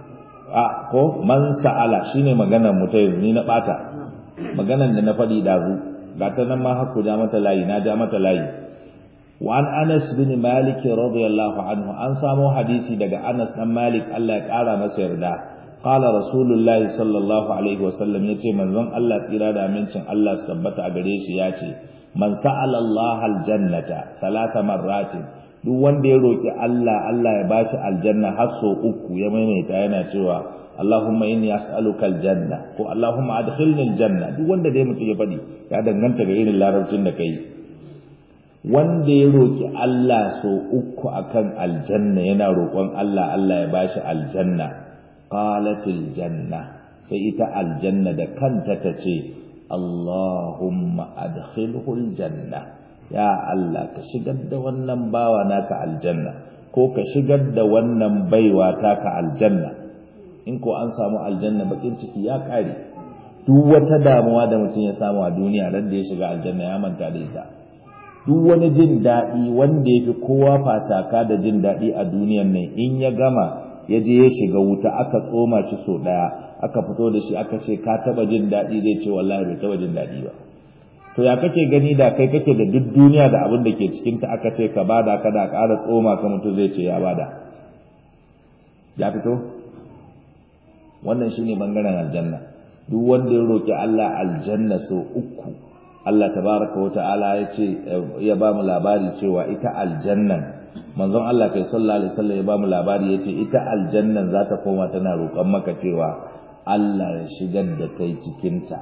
Speaker 1: a ko man sa'ala shine maganar mu ta yanzu ni na bata maganar da na faɗi dazu ga ta nan ma hakku ja mata layi na ja mata layi wa an Anas bin Malik radiyallahu anhu an samo hadisi daga Anas dan Malik Allah ya kara masa yarda qala rasulullahi sallallahu alaihi wasallam yace manzon Allah tsira da amincin Allah su tabbata a gare shi yace man sa'ala Allah aljannata talata marratin duk wanda ya roki Allah Allah ya bashi aljanna har so uku ya maimaita yana cewa Allahumma inni as'aluka aljanna ko Allahumma adkhilni aljanna duk wanda dai mutum ya fadi ya danganta ga irin larabcin da kai wanda ya roki Allah so uku akan aljanna yana roƙon Allah Allah ya bashi aljanna qalatil janna sai ita aljanna da kanta tace Allahumma adkhilhu aljanna ya Allah ka shigar da wannan bawa naka aljanna ko ka shigar da wannan baiwa taka aljanna in ko an samu aljanna bakin ciki ya kare duk wata damuwa da mutum ya samu a duniya ran da ya shiga aljanna ya manta da ita duk wani jin daɗi wanda ya fi kowa fataka da jin daɗi a duniyan nan in ya gama ya je ya shiga wuta aka tsoma shi so ɗaya aka fito da shi aka ce ka taba jin daɗi zai ce wallahi bai taba jin daɗi ba to ya kake gani da kai kake da duk duniya da abin da ke cikin ta aka ce ka bada ka da ƙara tsoma ka mutu zai ce ya bada ya fito wannan shine bangaren aljanna duk wanda ya roki Allah aljanna so uku Allah tabaraka wa ta'ala ya ce ya ba mu labari cewa ita aljannan manzon Allah kai sallallahu alaihi wasallam ya ba mu labari ya ce ita aljannan za ta koma tana roƙon maka cewa Allah ya shigar da kai cikinta.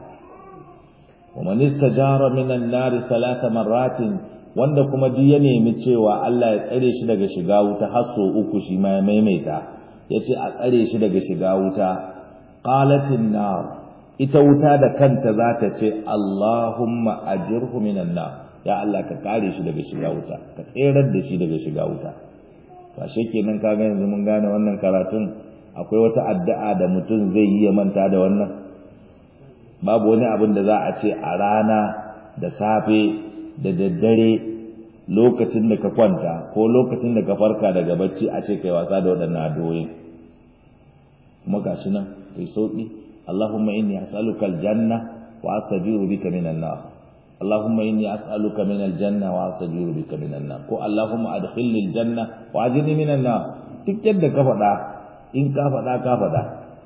Speaker 1: Wa man istajara minan nar thalatha marratin wanda kuma duk ya nemi cewa Allah ya tsare shi daga shiga wuta har so uku shi ma ya maimaita yace a tsare shi daga shiga wuta qalatin nar ita wuta da kanta za ta ce Allahumma ajirhu minan nar ya Allah ka kare shi daga shiga wuta ka tserar da shi daga shiga wuta to kenan kaga yanzu mun gane wannan karatun akwai wata addu'a da mutum zai yi ya manta da wannan babu wani abin da za a ce a rana da safe da daddare lokacin da ka kwanta ko lokacin da ka farka daga bacci a ce kai wasa da waɗannan addu'o'in kuma gashi nan kai sauki Allahumma inni as'aluka aljanna wa astajiru bika minan nar Allahumma inni as'aluka min aljanna wa astajiru bika minan nar ko Allahumma adkhilni aljanna wa ajirni minan nar duk yadda ka faɗa in ka faɗa ka faɗa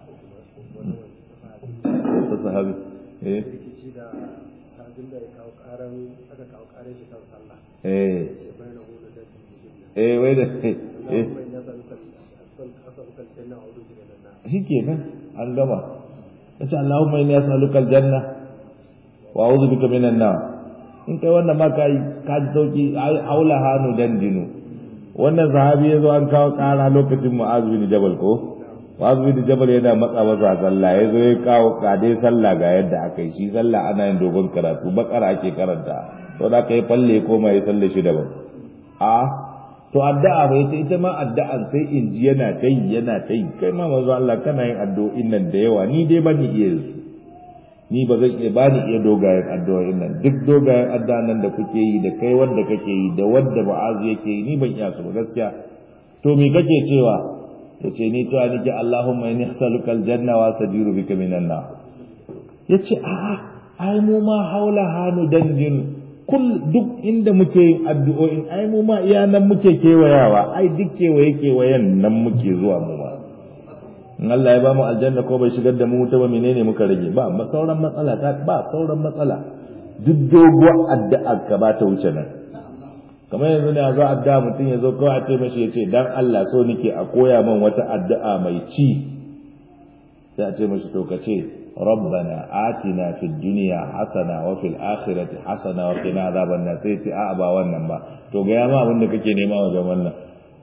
Speaker 1: ta sahabi eh
Speaker 3: rikici da sahabin da ya kawo karan aka kawo karan shi kan sallah
Speaker 1: eh
Speaker 3: sai bayan hudu da
Speaker 1: eh wai da eh
Speaker 3: Allahumma inna as'aluka asabukal janna wa udu minan nar
Speaker 1: shikenan an gama yace Allahumma inni as'aluka aljanna wa a'udhu bika minan nar in kai wannan ma kai ka ji sauki ai haula hanu dandinu wannan sahabi yazo an kawo kara lokacin Mu'az bin Jabal ko Mu'az bin Jabal yana matsa masa sallah yazo ya kawo kade sallah ga yadda aka yi shi sallah ana yin dogon karatu bakara ake karanta to da kai falle ko mai sallah shi daban a to addu'a ba yace ita ma addu'an sai in ji yana tai yana tai kai ma manzo Allah kana yin addu'o'in nan da yawa ni dai bani iya su ni ba zan iya bani iya dogayen addu'o'in nan duk dogayen addu'an nan da kuke yi da kai wanda kake yi da wanda ba'azu yake yi ni ban iya su ba gaskiya to me kake cewa yace ni cewa nake Allahumma inni as'aluka aljanna wa astajiru bika minan nar yace a'a ai mu ma haula hanu dandin kul duk inda muke yin addu'o'in ai mu ma iya nan muke kewayawa ai duk kewaye kewayen nan muke zuwa mu ma in Allah ya ba mu aljanna ko bai shigar da mu wuta ba menene muka rage ba ma sauran matsala ta ba sauran matsala duk doguwar addu'a ka ba ta wuce nan kamar yanzu ne a zo addu'a mutum ya zo kawai a ce mashi ya ce dan Allah so nake a koya min wata addu'a mai ci sai a ce mashi to ka ce ربنا آتنا في الدنيا حسنة وفي الآخرة حسنة وقنا عذاب النار sai ce a'a ba wannan ba to ga yama abin da kake nema wajen wannan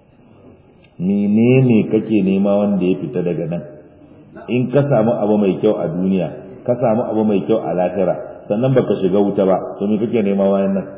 Speaker 1: menene kake nema wanda ya fita daga nan in ka samu abu mai kyau a duniya ka samu abu mai kyau a lahira sannan baka shiga wuta ba to me kake nema wayan nan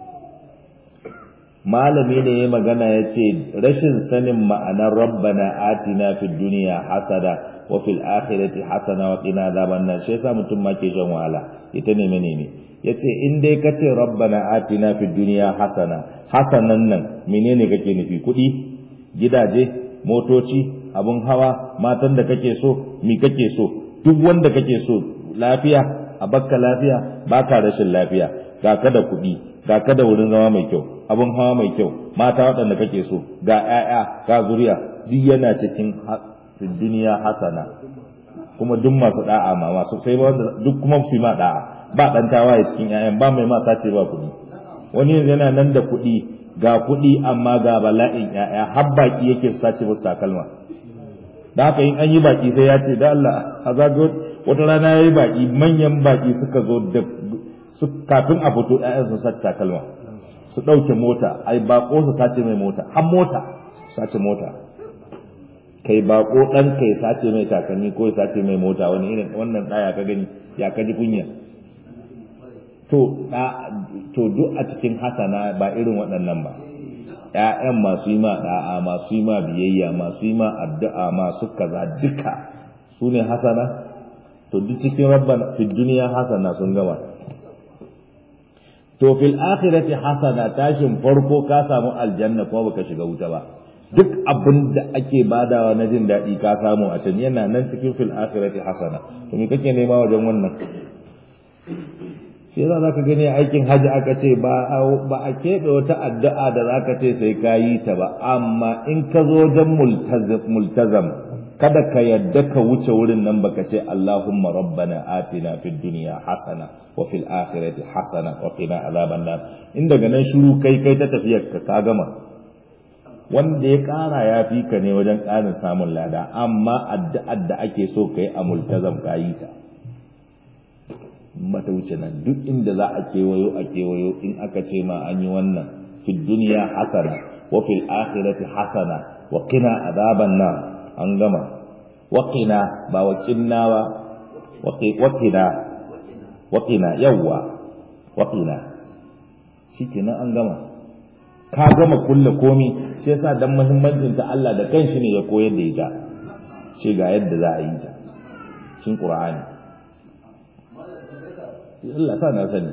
Speaker 1: malami ne ya magana ya ce rashin sanin ma'anar rabbana atina fid duniya hasada wa fil akhirati hasana wa qina adhaban nar shi yasa mutum ma ke shan wahala ita ne menene yace in dai kace rabbana atina fid dunya hasana hasanan nan menene kake nufi kudi gidaje motoci abun hawa matan da kake so mi kake so duk wanda kake so lafiya a bakka lafiya baka rashin lafiya ga ka da kudi ga ka da wurin zama mai kyau abun hawa mai kyau mata waɗanda kake so ga 'ya'ya ga zuriya duk yana cikin fi duniya hasana kuma duk masu da'a ma masu sai ba duk kuma su ma da'a ba dan tawaye cikin ƴaƴan ba mai ma sace ba kuɗi wani yana nan da kuɗi ga kuɗi amma ga bala'in ƴaƴa har baki yake su sace musu takalma da haka in an yi baki sai ya ce da Allah a zago wata rana yayi baki manyan baki suka zo da su kafin a fito ƴaƴan su sace takalma su ɗauke mota ai bako su sace mai mota har mota sace mota kai bako dan kai sace mai takalmi ko sace mai mota wani irin wannan daya ka gani ya kaji kunya to da to duk a cikin hasana ba irin waɗannan ba ƴaƴan masu yi ma da'a masu yi ma biyayya masu yi ma addu'a masu kaza duka su ne hasana to duk cikin rabbana fi duniya hasana sun gama to fil akhirati hasana tashin farko ka samu aljanna kuma baka shiga wuta ba duk abin da ake badawa na jin daɗi ka samu a can yana nan cikin fil akhirati hasana to me kake nema wajen wannan shi yasa zaka gani aikin haji aka ce ba ba a keɓe wata addu'a da zaka ce sai ka yi ta ba amma in ka zo wajen multazam kada ka yadda ka wuce wurin nan baka ce Allahumma rabbana atina fid dunya hasana wa fil akhirati hasana wa qina azaban nar in daga nan shiru kai kai ta tafiyar ka ka gama wanda ya ƙara ya fi ka ne wajen ƙarin samun lada amma addu'ar da ake so ka yi a multazam ka yi ta mata wuce nan duk inda za a kewayo a kewayo in aka ce ma an yi wannan fi duniya hasana wa fil akhirati hasana wa qina azaban nar an gama wa qina ba wa qinna ba wa qina wa qina yawwa wa qina shikenan an gama ka gama kulle komi shi yasa dan muhimmancin ta Allah da kanshi ne ya koyar da ita shi ga yadda za a yi ta shin Qur'ani Allah sa na sani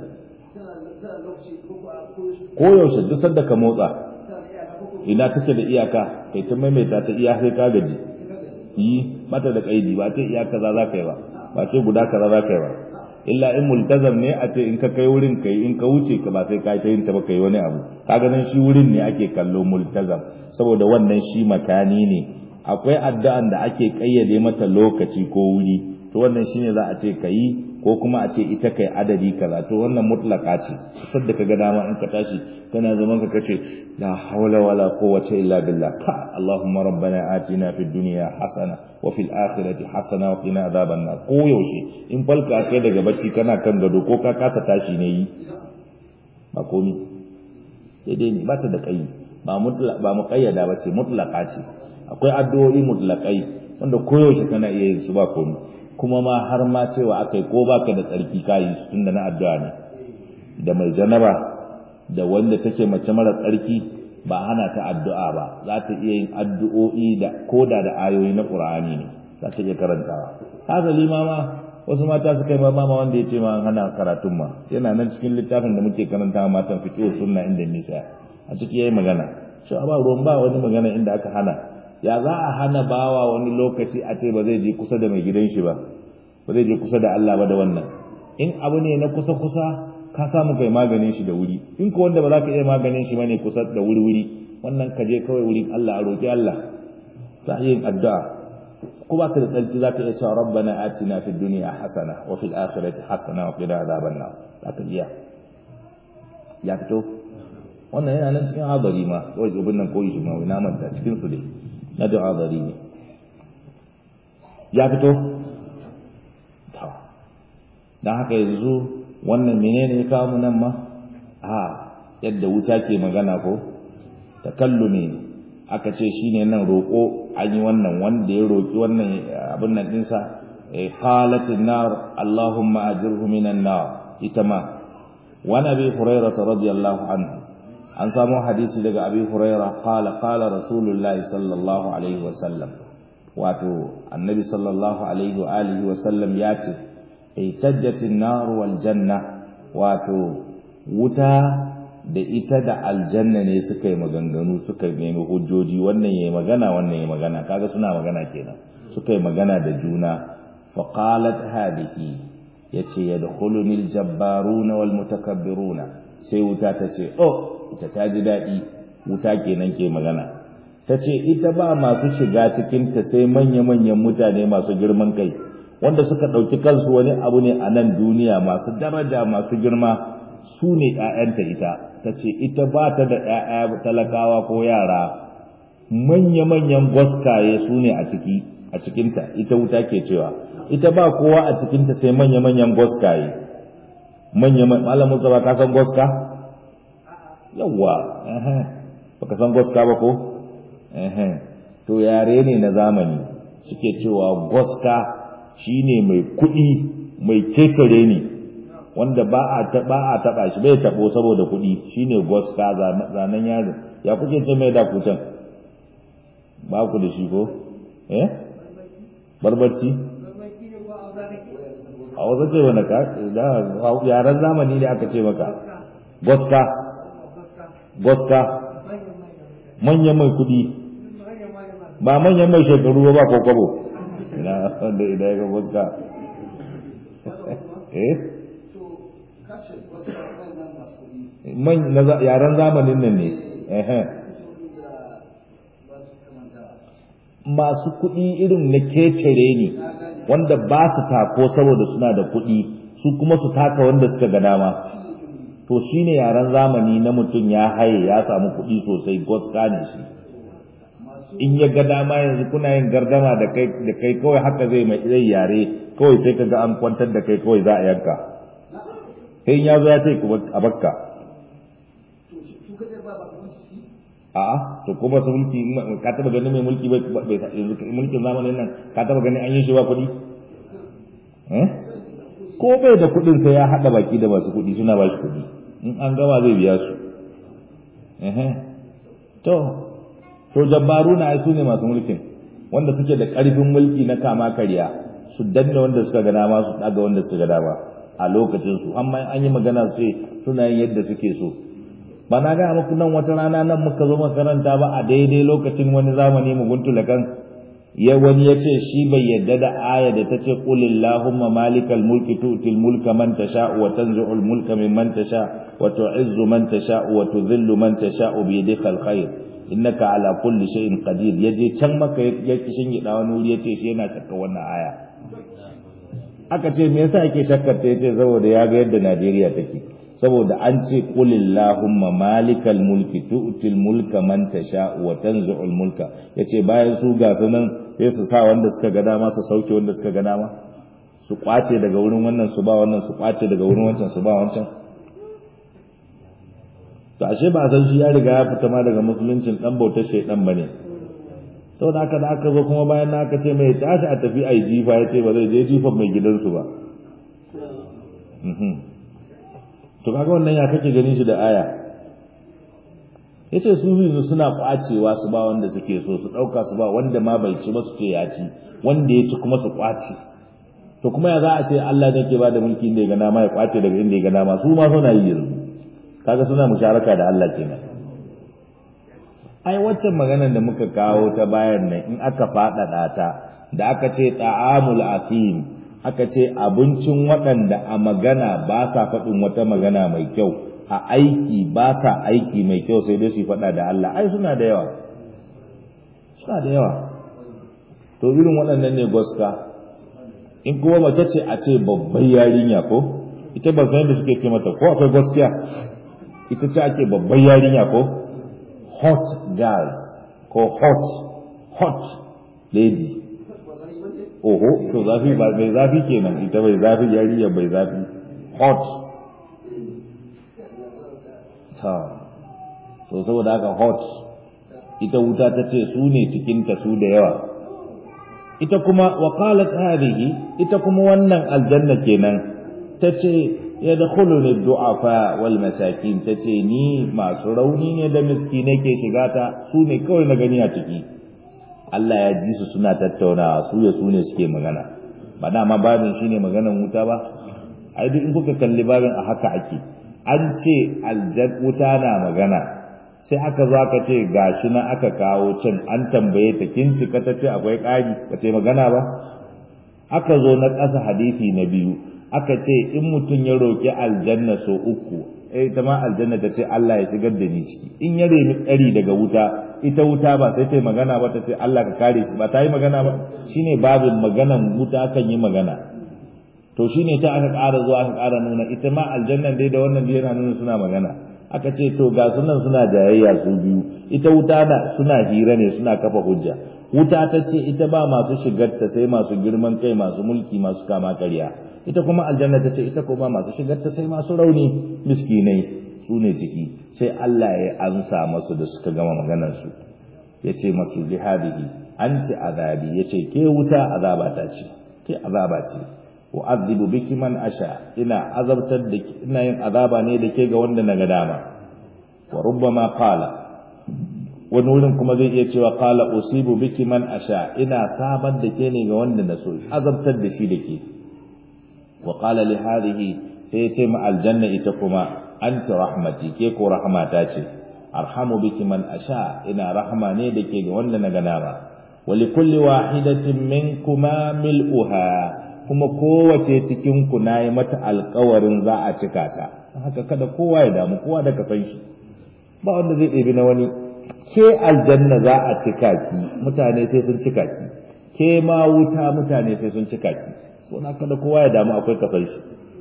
Speaker 1: ko yaushe duk sanda ka motsa ina take da iyaka kai ta maimaita ta iya sai ka gaji yi mata da kaidi ba ce iya kaza za ka yi ba ba ce guda kaza za ka yi ba illa in multazam ne a ce in ka kai wurin kai in ka wuce ka ba sai ka ta yin ta ba kai wani abu kaga nan shi wurin ne ake kallo multazam saboda wannan shi makani ne akwai addu'an da ake kayyade mata lokaci ko wuri to wannan shine za a ce ka yi ko kuma a ce ita kai adadi kaza to wannan mutlaka ce sadda ka ga dama in ka tashi kana zaman ka kace la hawla wala quwwata illa billah ka allahumma rabbana atina fid dunya hasana wa fil akhirati hasana wa qina adhaban nar ko yaushe in falka kai daga bacci kana kan gado ko ka kasa tashi ne yi ba komi daidai ne ba ta da kai ba mutlaq ba muqayyada ba ce mutlaka ce akwai addu'o'i mutlaqai wanda koyaushe kana iya yin su ba komi kuma ma har ma cewa akai ko baka da tsarki kayi su tunda na addu'a ne da mai janaba da wanda take mace mara tsarki ba hana ta addu'a ba za ta iya yin addu'o'i da koda da ayoyi na Qur'ani ne za ta iya karantawa hasali ma ma wasu mata su kai mama wanda ya ce ma hana karatun ma yana nan cikin littafin da muke karanta matan fiqh sunna inda nisa a ciki yayi magana cewa ba ruwan ba wani magana inda aka hana ya za a hana bawa wani lokaci a ce ba zai je kusa da mai gidan shi ba ba zai je kusa da Allah ba da wannan in abu ne na kusa kusa ka samu kai maganin shi da wuri in ko wanda ba za ka iya maganin shi bane kusa da wuri wuri wannan ka je kawai wurin Allah a roki Allah sa yin addu'a ko ba ka da tsalci za ka iya cewa rabbana atina fid dunya hasana wa fil akhirati hasana wa qina adhaban nar za ka iya ya fito wannan yana nan cikin hadari ma kawai ibn nan koyi shi ma wai na manta cikin su dai na da hadari ne ya fito to dan haka yanzu wannan menene ya kawo mu nan ma a yadda wuta ke magana ko takallumi aka ce shine nan roko an yi wannan wanda ya roki wannan abin nan dinsa qalatin nar allahumma ajirhu minan nar ita ma wa nabi hurairah radiyallahu anhu an samu hadisi daga abi huraira qala qala rasulullahi sallallahu alaihi wasallam wato annabi sallallahu alaihi wa alihi wasallam ya ce itajjatin nar wal janna wato wuta da ita da aljanna ne suka yi maganganu suka nemi hujjoji wannan yayi magana wannan yayi magana kaga suna magana kenan suka yi magana da juna faqalat hadhihi yace yadkhuluni aljabbaruna wal mutakabbiruna sai wuta ta ce oh ita ta ji daɗi wuta kenan ke magana ta ce ita ba masu shiga cikinta sai manya-manyan mutane masu girman kai wanda suka ɗauki kansu wani abu ne a nan duniya masu daraja masu girma su ne ‘ya'yanta ita ta ce ita ba ta da ‘ya'ya talakawa ko yara manya-manyan gwaskaye su ne a ciki a cikinta ita wuta ke cewa ita ba kowa a cikinta sai manya-manyan gwaskaye manya-manyan musa ba ka san gwaska? yawwa baka san goska ba ko to yare ne na zamani suke cewa goska shine mai kuɗi mai kecere ne wanda ba a ba a taba shi bai tabo saboda kuɗi shine goska zanen yaro ya kuke ce mai da kutan ba ku da shi ko eh barbarci a wasu ce wani ka yaren zamani ne aka ce maka goska goska manyan mai kudi ba manyan mai shekaru ba ko kwabo ina wanda idan ya ga goska eh man yaren zamanin nan ne masu kuɗi irin na kecere ne wanda ba su tako saboda suna da kuɗi su kuma su taka wanda suka ga dama to shi ne yaren zamani na mutum ya haye ya samu kuɗi sosai goska ne shi in ya ga dama yanzu kuna yin gardama da kai da kai kawai haka zai mai zai yare kawai sai ka ga an kwantar da kai kawai za a yanka sai ya zo ya ce a bakka a'a to ko ba su mulki ka taba ganin mai mulki bai yanzu mulkin zamanin nan ka taba ganin an yi shi ba kuɗi eh ko bai da kuɗin sai ya haɗa baki da masu kuɗi suna ba shi kuɗi in an gama zai biya su to to jabbaruna ai su ne masu mulkin wanda suke da ƙarfin mulki na kama karya su danna wanda suka ga dama su ɗaga wanda suka ga dama a lokacin su amma an yi magana su ce suna yin yadda suke so ba na ga muku nan wata rana nan muka zo makaranta ba a daidai lokacin wani zamani mu guntula kan ya wani ya ce shi bai yadda da aya da ta ce qulillahumma malikal mulki tu'til mulka man tasha wa tanzi'ul mulka mimman tasha wa tu'izzu man tasha wa tudhillu man tasha bi yadikal khair innaka ala kulli shay'in qadir yaje can maka ya kishin gida wani wuri yace shi yana shakka wannan aya aka ce me yasa yake shakkar ta yace saboda ya ga yadda Najeriya take saboda an ce qulillahumma malikal mulki tu'til mulka man tasha wa tanzu'ul mulka yace bayan su ga sunan sai su sa wanda suka ga dama su sauke wanda suka ga dama su kwace daga wurin wannan su ba wannan su kwace daga wurin wancan su ba wancan to ashe ba san shi ya riga ya fita ma daga musuluncin dan bautar shaydan bane to da aka da aka zo kuma bayan na aka ce mai tashi a tafi ai jifa ya ce ba zai je jifan mai gidansu ba to kaga wannan ya kake ganin shi da aya yace su yanzu suna kwacewa su ba wanda suke so su dauka su ba wanda ma bai ci ba su ce ya ci wanda ya ci kuma su kwace to kuma ya za a ce Allah ne ke bada mulki inda ya ga dama ya kwace daga inda ya ga dama su ma suna yi yanzu kaga suna musharaka da Allah kenan ai waccan maganar da muka kawo ta bayan nan in aka faɗaɗa ta da aka ce ta'amul asim aka ce abincin waɗanda a magana ba sa faɗin wata magana mai kyau a aiki ba sa aiki mai kyau sai dai su faɗa da Allah ai suna da yawa suna da yawa to irin waɗannan ne goska in kuma mace ce a ce babbar yarinya ko ita ba san da suke ce mata ko akwai gaskiya ita ce ake babbar yarinya ko hot girls ko hot hot lady oho to zafi ba mai zafi kenan ita bai zafi yarinya bai zafi hot ta to saboda haka hot ita wuta ta ce su ne cikinta su da yawa ita kuma wa qalat hadhihi ita kuma wannan aljanna kenan tace yadkhuluni du'afa wal masakin tace ni masu rauni ne da miskinai ke shiga ta su ne kawai na gani a ciki Allah ya ji su suna tattaunawa su ya su ne suke magana ba dama babin shine maganan wuta ba ai duk in kuka kalli babin a haka ake an ce aljan wuta na magana sai aka zo aka ce gashi na aka kawo can an tambaye ta kin cika ta ce akwai ƙari ba ta magana ba aka zo na ƙasa hadisi na biyu aka ce in mutum ya roƙi aljanna so uku eh ita ma aljanna ta ce Allah ya shigar da ni ciki in ya remi tsari daga wuta ita wuta ba sai ta yi magana ba ta ce Allah ka kare shi ba ta yi magana ba shine babin maganan wuta kan yi magana to shine ta aka ƙara zuwa aka ƙara nuna ita ma aljannan dai da wannan dai yana nuna suna magana aka ce to ga sunan suna jayayya su biyu ita wuta na suna hira ne suna kafa hujja wuta ta ce ita ba masu shigarta sai masu girman kai masu mulki masu kama karya ita kuma aljanna ta ce ita kuma masu shigarta sai masu rauni miskinai su ne ciki sai Allah ya ansa masu da suka gama maganar su ya ce masu jihadihi anti azabi ya ce ke wuta azaba ta ce ke azaba ce u'adhibu biki man asha ina azabtar da ina yin azaba ne da ke ga wanda naga dama wa rubbama qala wani wurin kuma zai iya cewa qala usibu biki man asha ina sabar da ke ne ga wanda na so azabtar da shi da ke wa qala li hadhihi sai ya ce ma aljanna ita kuma anti rahmati ke ko rahmata ce arhamu biki man asha ina rahma ne da ke ga wanda naga dama wa likulli wahidatin minkuma mil'uha kuma kowace cikin ku nayi mata alƙawarin za a cika ta haka kada kowa ya damu kowa da ka san shi ba wanda zai ɗebi na wani ke aljanna za a cika ki mutane sai sun cika ki ke ma wuta mutane sai sun cika ki so na kada kowa ya damu akwai ka san shi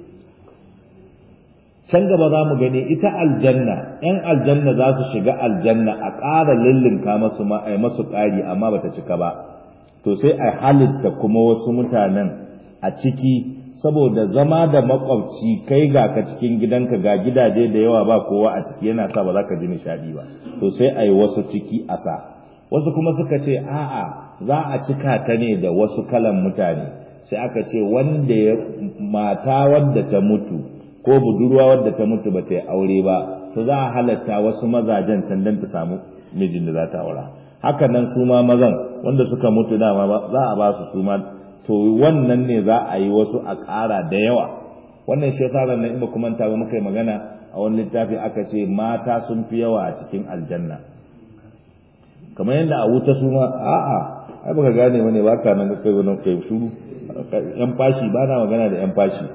Speaker 1: can gaba za mu gani ita aljanna ‘yan aljanna za su shiga aljanna a ƙara lullunka masu ma a masu ƙari amma bata cika ba to sai a halitta kuma wasu mutanen a ciki saboda zama da makwabci kai ga ka cikin gidanka ga gidaje da yawa ba kowa a ciki yana sa ba za ka ji nishaɗi ba to sai a yi wasu ciki a sa wasu kuma suka ce a'a za a cika ta ne da wasu kalan mutane sai aka ce wanda ya mata wadda ta mutu ko budurwa wadda ta mutu ba ta yi aure ba to za a halatta wasu mazajen can don ta samu mijin da za ta aura haka nan su ma mazan wanda suka mutu dama za a ba su su ma to wannan ne za a yi wasu a ƙara da yawa wannan shi yasa ran in ba kuma ta ba muka yi magana a wani littafi aka ce mata sun fi yawa a cikin aljanna kamar yadda a wuta su ma a'a ai baka gane wani ba ka nan kai wannan kai shuru yan fashi ba na magana da yan fashi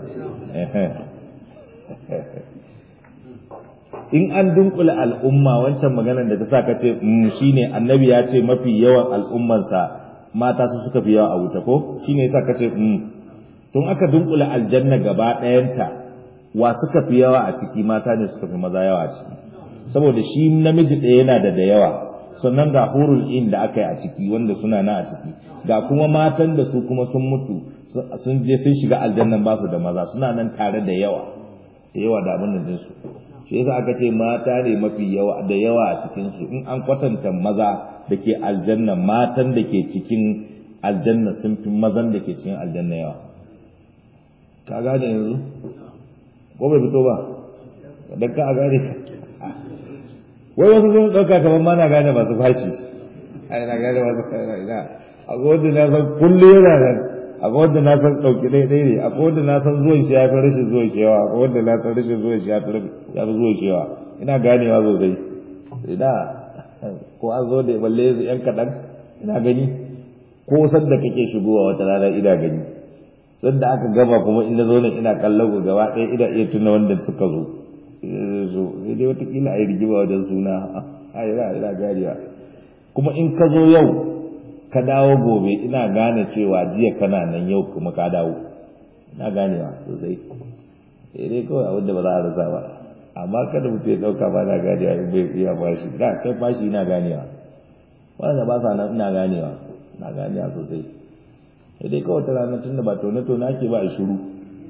Speaker 1: in an dunkula al'umma wancan maganar da ta sa ka ce shine annabi ya ce mafi yawan al'ummansa mata su suka fi yawa a wuta ko shine yasa ka ce tun aka dunkula aljanna gaba ɗayanta wa suka fi yawa a ciki mata ne suka fi maza yawa a ciki saboda shi namiji ɗaya yana da da yawa sannan ga hurul in da aka yi a ciki wanda suna na a ciki ga kuma matan da su kuma sun mutu sun je sun shiga aljannan ba su da maza suna nan tare da yawa da yawa da abin da su shi yasa aka ce mata ne mafi yawa da yawa a cikin su in an kwatanta maza da ke aljanna matan da ke cikin aljanna sun fi mazan da ke cikin aljanna yawa ka gane yanzu ko bai fito ba dan ka a gane ka wai wasu sun ɗauka kamar ma na gane masu fashi ai na gane masu fashi ina akwai wanda na san kullum yana nan akwai wanda na san ɗauki ɗaya ɗaya ne akwai wanda na san zuwan shi ya fi rashin zuwan shi yawa akwai wanda na san rashin zuwan shi ya fi zuwan shi yawa ina ganewa sosai ina ko an zo da balle yan kaɗan ina gani ko sanda kake shigowa wata rana ina gani sanda aka gama kuma ina zo nan ina kallon ku gaba ɗaya ina iya tuna wanda suka zo zo sai dai watakila a yi rigima wajen suna a yi ina ganewa kuma in ka zo yau ka dawo gobe ina gane cewa jiya kana nan yau kuma ka dawo ina ganewa sosai sai dai kawai abin da ba za a rasa ba amma kada mutum ya ɗauka ba na ganewa in bai iya bashi da kai bashi ina ganewa wanda ba sa nan ina ganewa ina ganewa sosai sai dai kawai ta ranar tun da ba tone-tone ake ba a shiru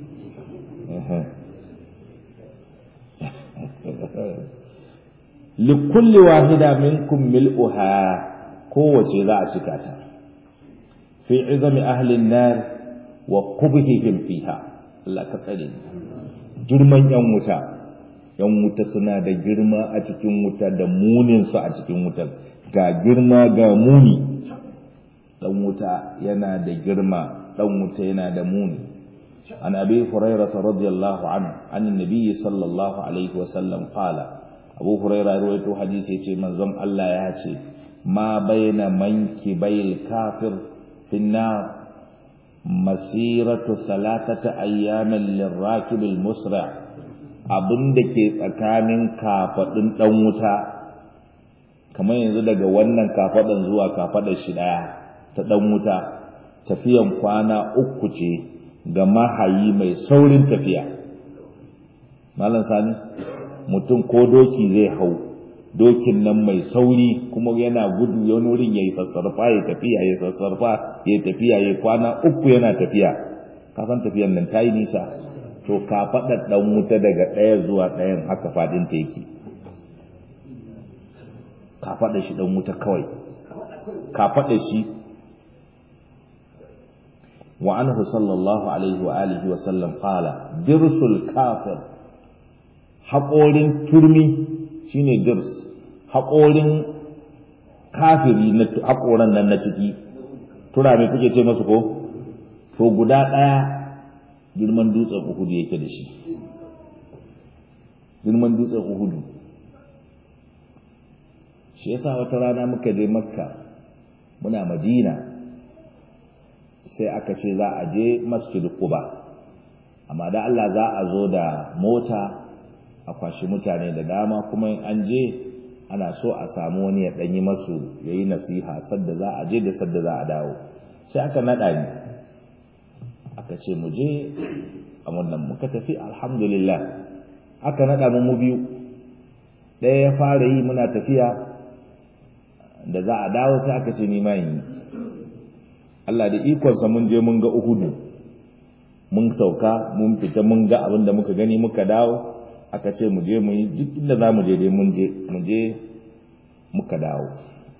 Speaker 1: likulli wahida minkum mil'uha kowace za a cika ta fi izami ahlin nar wa qubhihim fiha Allah ka tsare girman yan wuta yan wuta suna da girma a cikin wuta da munin su a cikin wutar ga girma ga muni dan wuta yana da girma dan wuta yana da muni عن أبي هريرة رضي الله عنه عن النبي صلى الله عليه وسلم قال أبو هريرة رويت حديثي من زم الله ياتي ما بين منكبي الكافر في النار مسيرة ثلاثة أيام للراكب المسرع abin da ke tsakanin kafaɗin ɗan wuta kamar yanzu daga wannan kafaɗin zuwa kafaɗar shi ɗaya ta ɗan wuta tafiyan kwana uku ce ga mahayi mai saurin tafiya malam sani mutum ko doki zai hau dokin nan mai sauri kuma yana gudu ya wurin ya yi sassarfa ya tafiya ya sassarfa ya tafiya ya kwana uku yana tafiya kasan tafiyan nan ta yi nisa to ka faɗa ɗan wuta daga ɗaya zuwa ɗayan haka faɗin teki ka faɗa shi ɗan wuta kawai ka faɗa shi وعنه صلى الله عليه وآله وسلم قال درس الكافر haƙorin turmi shine dirs haƙorin kafiri na haƙoran nan na ciki tura mai kuke ce masu ko to guda ɗaya girman dutsen uhudu yake da shi girman dutsen uhudu shi yasa wata rana muka je makka muna madina sai aka ce za a je masjid Quba amma da Allah za a zo da mota a kwashi mutane da dama kuma an je ana so a samu wani ya danyi masu yayi nasiha sadda za a je da sadda za a dawo sai aka nada ni aka ce mu je a wannan muka tafi alhamdulillah aka nada mu mu biyu ɗaya ya fara yi muna tafiya da za a dawo sai aka ce ni ma yi Allah da ikonsa mun je mun ga Uhudu mun sauka mun fita mun ga abin da muka gani muka dawo aka ce mu je mu yi duk inda za mu je dai mun je mu je muka dawo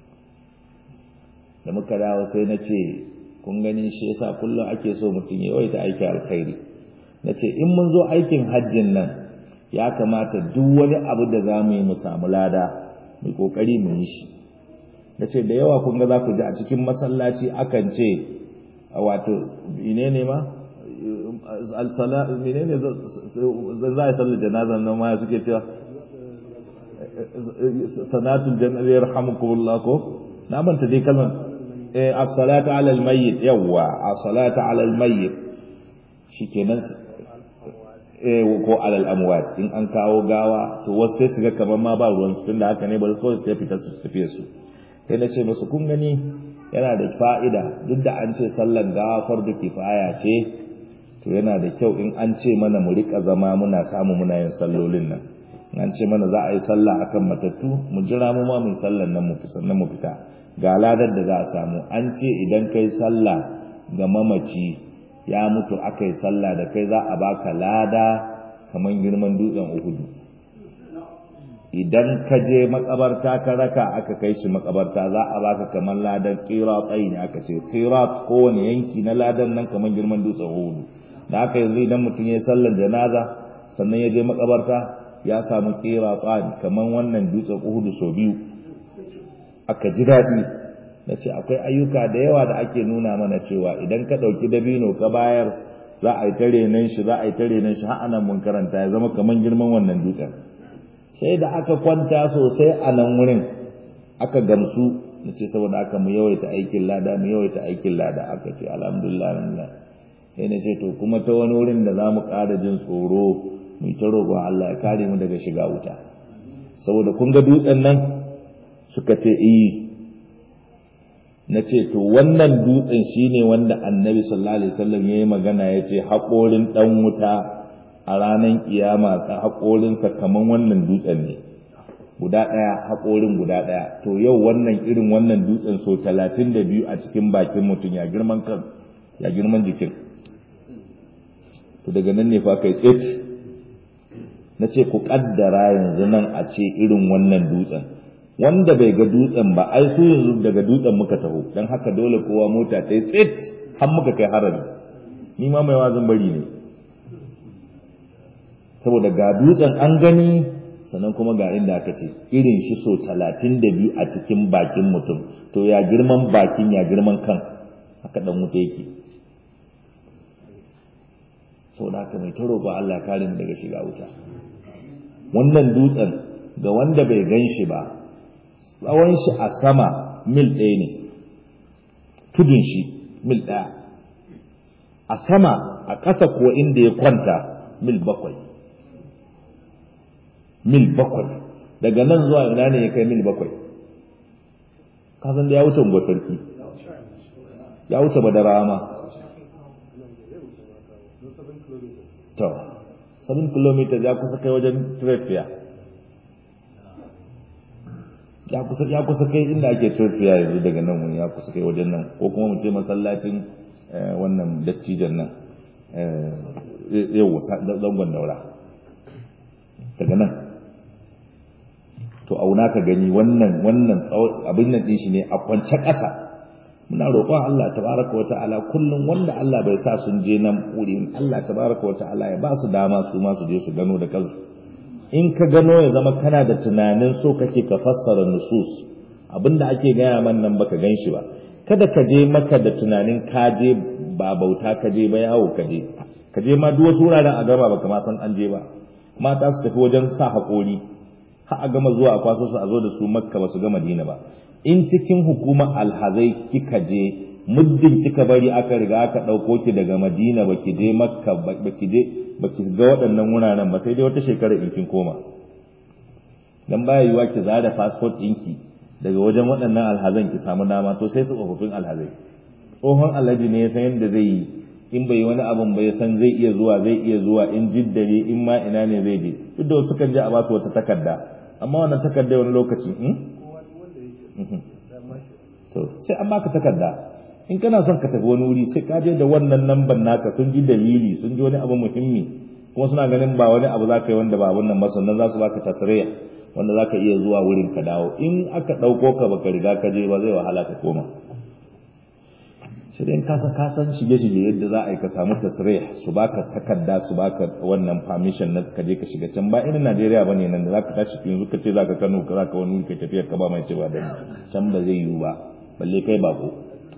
Speaker 1: da muka dawo sai na ce kun gani shi yasa kullum ake so mutum ya yawaita aiki alkhairi na ce in mun zo aikin hajjin nan ya kamata duk wani abu da za mu yi mu samu lada mu kokari mu yi shi da ce da yawa kun ga za ku ji a cikin masallaci akan ce wato ine ne ma mene ne za a sallar janazan nan ma suke cewa sanatul janaza yarhamukumullah ko na manta dai kalmar eh as-salatu ala al-mayyit yawa as-salatu ala al-mayyit shikenan eh ko ala al-amwat in an kawo gawa to wasu sai su ga kamar ma ba ruwan su tunda haka ne ba kawai su fita su tafi su sai na ce musu kun gani yana da fa'ida duk da an ce sallan gawa fardu kifaya ce to yana da kyau in an ce mana mu rika zama muna samu muna yin sallolin nan in an ce mana za a yi sallah akan matattu mu jira mu ma mu sallan nan mu sannan mu fita ga ladar da za a samu an ce idan kai sallah ga mamaci ya mutu aka yi sallah da kai za a baka lada kamar girman dutsen uhudu idan ka je makabarta ka raka aka kai shi makabarta za a baka kamar ladan qiratai ne aka ce qirat kowane yanki na ladan nan kamar girman dutsen uhudu da aka yanzu idan mutum ya sallar janaza sannan ya je makabarta ya samu qiratan kamar wannan dutsen uhudu so biyu aka ji daɗi na ce akwai ayyuka da yawa da ake nuna mana cewa idan ka ɗauki dabino ka bayar za a yi tare nan shi za a yi tare nan shi har anan mun karanta ya zama kamar girman wannan dutsen sai da aka kwanta sosai a nan wurin aka gamsu na ce saboda aka mu yawaita aikin lada mu yawaita aikin lada aka ce alhamdulillah alhamdulillah sai na ce to kuma ta wani wurin da za mu ƙara jin tsoro mu ta roƙon Allah ya kare mu daga shiga wuta saboda kun ga dutsen nan suka ce eh na ce to wannan dutsen shine wanda annabi sallallahu alaihi wasallam yayi magana yace haƙorin dan wuta a ranar kiyama haƙorinsa kaman wannan dutsen ne guda ɗaya haƙorin guda ɗaya to yau wannan irin wannan dutsen so talatin da biyu a cikin bakin mutum ya girman kan ya girman jikin to daga nan ne fa kai tsit na ce ku ƙaddara yanzu nan a ce irin wannan dutsen wanda bai ga dutsen ba ai su yanzu daga dutsen muka taho don haka dole kowa mota ta yi tsit har muka kai harami ni ma mai wazin bari ne saboda ga dutsen an gani sannan kuma ga inda aka ce irin shi so talatin da biyu a cikin bakin mutum to ya girman bakin ya girman kan haka dan wuta yake saboda haka mai taro ba Allah kare mu daga shiga wuta wannan dutsen ga wanda bai gan shi ba tsawon shi a sama mil ɗaya ne tudun shi mil ɗaya a sama a ƙasa kuwa inda ya kwanta mil bakwai mil bakwai daga nan zuwa ina ne ya kai mil bakwai kasan da ya wuce unguwar sarki ya wuce badara ma to 7 km ya kusa kai wajen trefiya ya kusa ya kusa kai inda ake trefiya yanzu daga nan wani ya kusa kai wajen nan ko kuma mu ce masallacin wannan dattijan nan yau zangon daura daga nan to auna ka gani wannan wannan abin nan din shi ne a kwance ƙasa muna roƙon Allah tabaraka wa ta'ala kullum wanda Allah bai sa sun je nan wurin Allah tabaraka wa ta'ala ya ba su dama su ma su je su gano da kansu in ka gano ya zama kana da tunanin so kake ka fassara nusus abinda ake gaya man nan baka gan shi ba kada ka je maka da tunanin ka je ba bauta ka je ba yawo ka je ka je ma duk wasu wuraren a gama baka ma san an je ba mata su tafi wajen sa haƙori har a gama zuwa a kwaso su a zo da su makka ba su ga madina ba in cikin hukumar alhazai kika je muddin kika bari aka riga aka ɗauko ki daga madina ba ki je makka ba ki je ba ki ga waɗannan wuraren ba sai dai wata shekara in kin koma dan baya yiwa ki zada fasfot ɗinki daga wajen waɗannan alhazan ki samu dama to sai tsofaffin alhazai tsohon alhaji ne ya san yadda zai yi in bai wani abun bai san zai iya zuwa zai iya zuwa in jiddare in ma ina ne zai je duk da wasu kan je a basu wata takarda amma wannan takarda wani lokaci to sai an baka takarda in kana son ka tafi wani wuri sai ka je da wannan lambar naka sun ji dalili sun ji wani abu muhimmi kuma suna ganin ba wani abu za ka yi wanda ba wannan ba sannan za su baka tasiriya wanda za ka iya zuwa wurin ka dawo in aka ɗauko ka baka riga ka je ba zai wahala ka koma sai dai ka san ka san shige shige yadda za a yi ka samu tasiriya su baka takarda su baka wannan permission na ka je ka shiga can ba irin Najeriya bane nan da za ka tashi yanzu ka ce za ka Kano ka za ka wani ka tafiyar ka ba mai cewa da can ba zai yiwu ba balle kai bako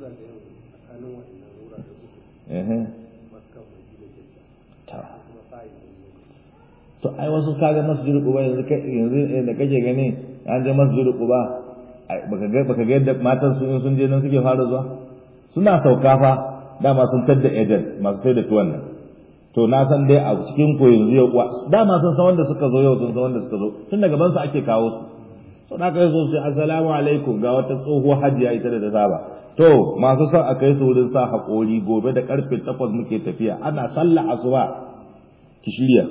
Speaker 1: to ai wasu kaga masjid quba yanzu yanzu da kake gani an je masjid quba baka ga baka ga yadda matan su sun je nan suke fara zuwa suna sauka fa dama sun tadda agent masu sai da tuwan nan to na san dai a cikin ko yanzu yau dama sun san wanda suka zo yau sun san wanda suka zo tun daga bansu ake kawo su to na kai so sai assalamu alaikum ga wata tsohuwar hajiya ita da ta saba to masu son a kai su wurin sa haƙori gobe da karfe takwas muke tafiya ana sallah asuba ki shirya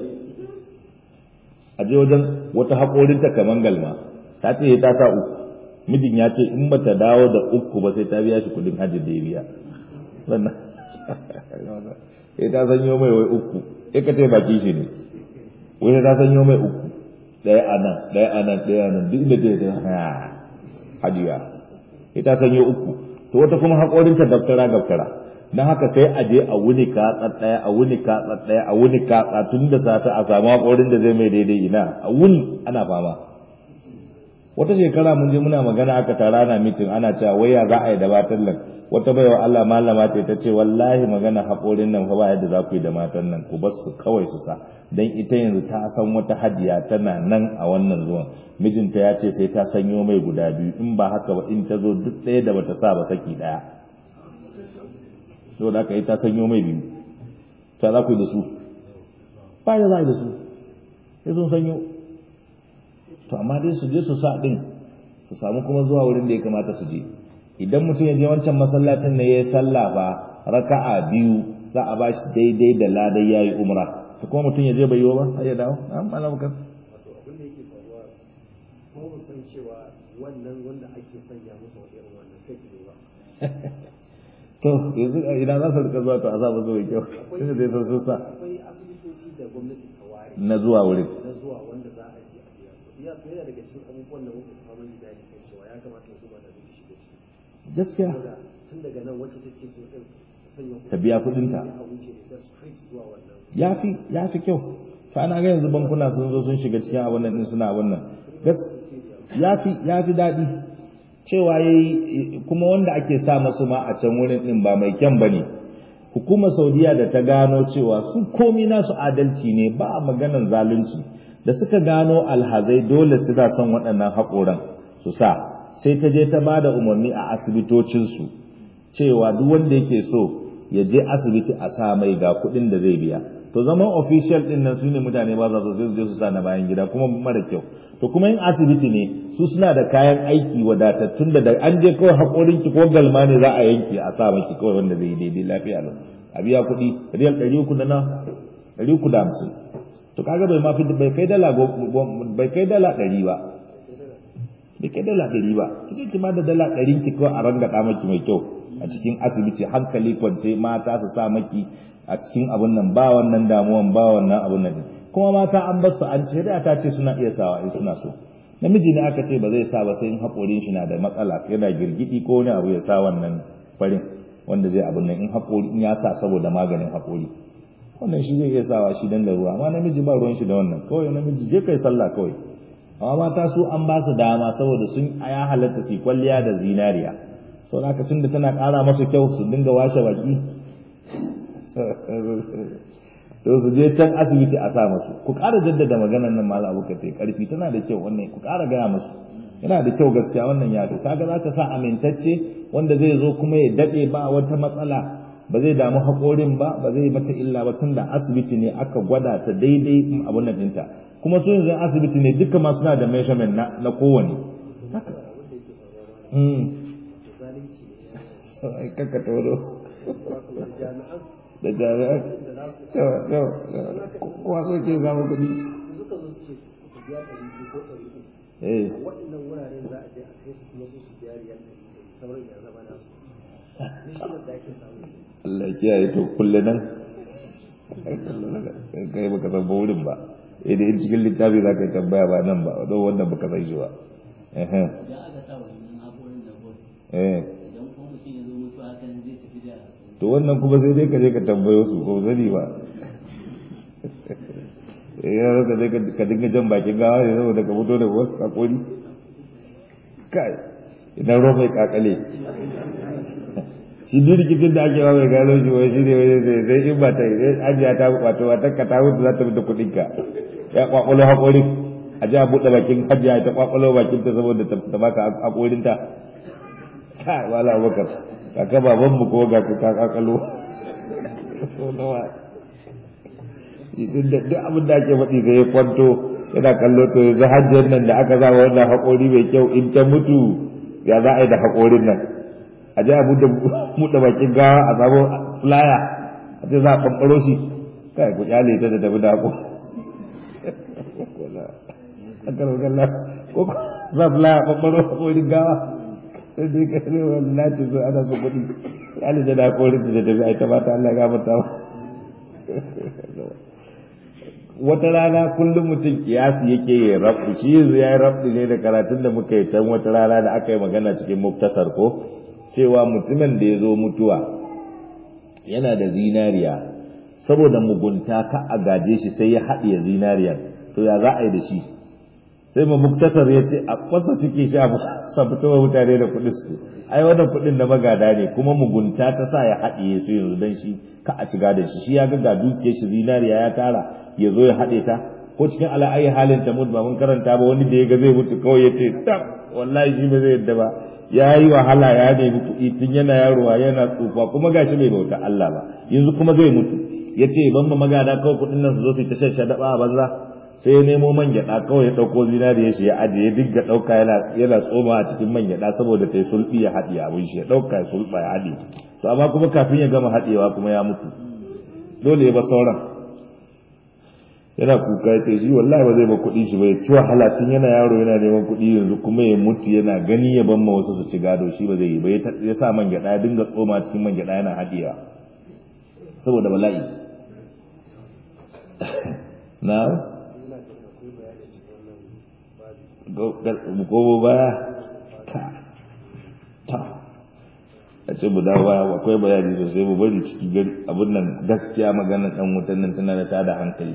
Speaker 1: a je wajen wata haƙorinta kaman galma ta ce ta sa uku mijin ya ce in bata dawo da uku ba sai ta biya shi kudin hajji da ya biya wannan sai ta sanyo mai wai uku sai ka baki shi ne wai ta sanyo mai uku ɗaya a nan ɗaya a nan ɗaya a nan duk inda ta yi hajiya sai ta sanyo uku to wata kuma haƙorinta daftara daftara don haka sai a je a wuni katsa ɗaya a wuni katsa ɗaya a wuni katsa tun da safe a samu haƙorin da zai mai daidai ina a wuni ana fama wata shekara mun je muna magana aka tara na mitin ana cewa wai ya za a yi da matan nan wata baiwa Allah malama ce ta ce wallahi magana haƙorin nan fa ba yadda za ku yi da matan nan ku bar su kawai su sa dan ita yanzu ta san wata hajiya tana nan a wannan zuwan mijinta ya ce sai ta sanyo mai guda biyu in ba haka ba in ta zo duk ɗaya da bata sa ba saki ɗaya saboda haka ta sanyo mai biyu ta za ku yi da su ba ya za a yi da su sai sun sanyo to amma dai su je su sa ɗin su samu kuma zuwa wurin da ya kamata su je idan mutum ya je wancan masallacin ne ya yi sallah ba raka'a biyu za a bashi daidai da ladai ya yi umra to kuma mutum ya je bai yi ba har ya dawo an malam kan
Speaker 3: wato abin da yake faruwa ko mu san cewa wannan wanda ake sanya musu irin wannan kai ne ba
Speaker 1: to yanzu idan za su rika zuwa to a za mu zo mai kyau tunda dai sun sun sa
Speaker 3: akwai asibitoci da gwamnati ta ware
Speaker 1: na zuwa wurin
Speaker 3: na zuwa wanda za a je a biya kuɗi ya yana daga cikin abubuwan da muke fama da dadi kan cewa ya kamata hukuma ta bi shiga ciki
Speaker 1: gaskiya
Speaker 3: saboda tun daga nan wacce take so din ta sanya kuɗi
Speaker 1: ta biya kuɗinta
Speaker 3: a wuce da ita straight zuwa wannan
Speaker 1: ya fi ya fi kyau fa ana ga yanzu bankuna sun zo sun shiga cikin abin nan din suna abin nan gas ya fi ya fi daɗi cewa yayi kuma wanda ake sa masu ma a can wurin din ba mai kyan bane hukumar saudiya da ta gano cewa su komi nasu adalci ne ba a maganan zalunci da suka gano alhazai dole suna son waɗannan haƙoran su sa sai ta je ta ba da umarni a asibitocinsu cewa duk wanda yake so ya je asibiti a sa mai ga kuɗin da zai biya to zaman official din nan sune mutane ba za su sai su je su sa na bayan gida kuma mara kyau to kuma in asibiti ne su suna da kayan aiki wadatattun da an je kawai haƙorin ki ko galma ne za a yanke a sa maki kawai wanda zai yi daidai lafiya lau a biya kuɗi riyal ɗari uku da na ɗari uku da hamsin to kaga bai ma fi bai kai dala bai kai dala ɗari ba bai kai dala ɗari ba kike ki ma da dala ɗari ki kawai a rangada maki mai kyau a cikin asibiti hankali kwance mata su sa maki a cikin abun nan ba wannan damuwan ba wannan abun nan kuma mata an bar su an ce da ta ce suna iya sawa in suna so namiji ne aka ce ba zai sa ba sai in haƙorin shi na da matsala yana girgidi ko wani abu ya sa wannan farin wanda zai abun nan in haƙori in ya sa saboda maganin haƙori wannan shi zai iya sawa shi dan da ruwa amma namiji ba ruwan shi da wannan kawai namiji je kai sallah kawai amma mata su an ba su dama saboda sun ya halatta su kwalliya da zinariya sau da tun da tana ƙara masa kyau su dinga washe baki to su je can asibiti a sa masu ku ƙara jaddada maganar nan malam abu kace karfi tana da kyau wannan ku ƙara gaya masu yana da kyau gaskiya wannan ya kaga za ka sa amintacce wanda zai zo kuma ya daɗe ba wata matsala ba zai damu haƙorin ba ba zai mata illa ba tun da asibiti ne aka gwada ta daidai abun nan ɗinta kuma su yanzu asibiti ne duka ma suna da measurement na, na kowane haka kakka tauro da jami'an kowa so ke zama kuɗi
Speaker 3: suka zo su ce ku biya ɗari biyu ko ɗari uku
Speaker 1: eh
Speaker 3: a waɗannan wuraren za a je a kai su kuma su su biya riyal ɗari ɗari sauran ya zama nasu ni shi da ake samu
Speaker 1: Allah ya kiyaye to kulle nan kai baka san ba wurin ba eh da cikin littafi za ka yi tambaya ba nan ba don wannan baka san shi ba eh
Speaker 2: idan aka sa wannan haƙorin da bot
Speaker 1: eh
Speaker 2: idan kuma mutum ya zo mutu hakan zai tafi da
Speaker 1: to wannan kuma sai dai ka je ka tambayo su ko sani ba eh ya ka je ka dinga jan bakin gawa ne saboda ka fito da wasu hakori kai idan ruwa mai kakale shi duk rikicin da ake ba mai gano shi wai shi ne wai sai sai in ba ta yi ajiya ta wato wata ka ta mutu za ta fita kuɗin ka ya kwakwalo hakorin a ji a buɗe bakin hajiya ta kwakwalo bakin ta saboda ta baka hakorin ta kai wala abubakar kaka baban mu ko ga ka kakalo duk abin da ake faɗi ga ya kwanto yana kallo to yanzu hajjiyar nan da aka zama wannan haƙori mai kyau in ta mutu ya za a yi da haƙorin nan a ji a buɗe bakin gawa a samu flaya a ce za a ɓanɓaro shi kai ku kyale ta da tafi da ko a karfakalla ko za a flaya ɓanɓaro a kodin gawa sai dai ka ne wallahi ce zo ana so kuɗi kyale ta da korin da tafi a ita ba ta Allah gafarta ba wata rana kullum mutum kiyasi yake ya rabu shi yanzu ya yi rabu ne da karatun da muka yi can wata rana da aka yi magana cikin muktasar ko cewa mutumin da ya zo mutuwa yana da zinariya saboda mugunta ka a gaje shi sai ya haɗiye zinariyar to ya za a yi da shi sai ma muktasar ya ce a kwasa ciki shi a fitowa mutane da kuɗin su ai wannan kuɗin na magada ne kuma mugunta ta sa ya haɗiye su yanzu dan shi ka a ci gadon shi shi ya ga ga dukiyar shi zinariya ya tara ya zo ya haɗe ta ko cikin ala ayi halin ta mutu ba mun karanta ba wani da ya ga zai mutu kawai ya ce tab wallahi shi ba zai yadda ba ya yi wahala ya nemi kuɗi tun yana yarowa yana tsufa kuma gashi bai bauta Allah ba yanzu kuma zai mutu ya ce ban ma magada kawai kuɗin nan su zo su ta shan shaɗaɓa a banza sai ya nemo man gyaɗa kawai ya ɗauko zinariya shi ya ajiye ya dinga ɗauka yana yana tsoma a cikin man gyaɗa saboda ta yi sulɓi ya haɗe abin shi ya ɗauka ya sulɓa ya haɗe to amma kuma kafin ya gama haɗewa kuma ya mutu dole ya ba sauran yana kuka ya ce shi wallahi ba zai ba kuɗi shi ba ya ci wahala tun yana yaro yana neman kuɗi yanzu kuma ya mutu yana gani ya ban ma wasu su ci gado shi ba zai yi ba ya sa man gyaɗa ya dinga tsoma cikin man gyaɗa yana haɗewa saboda bala'i na gobo baya ka ta a ce mu dawo baya akwai bayani sosai mu bari ciki gari abin nan gaskiya maganar ɗan wutan nan tana da tada hankali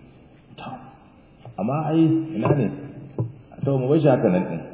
Speaker 1: amma ai ina ne to mu bar shi haka nan din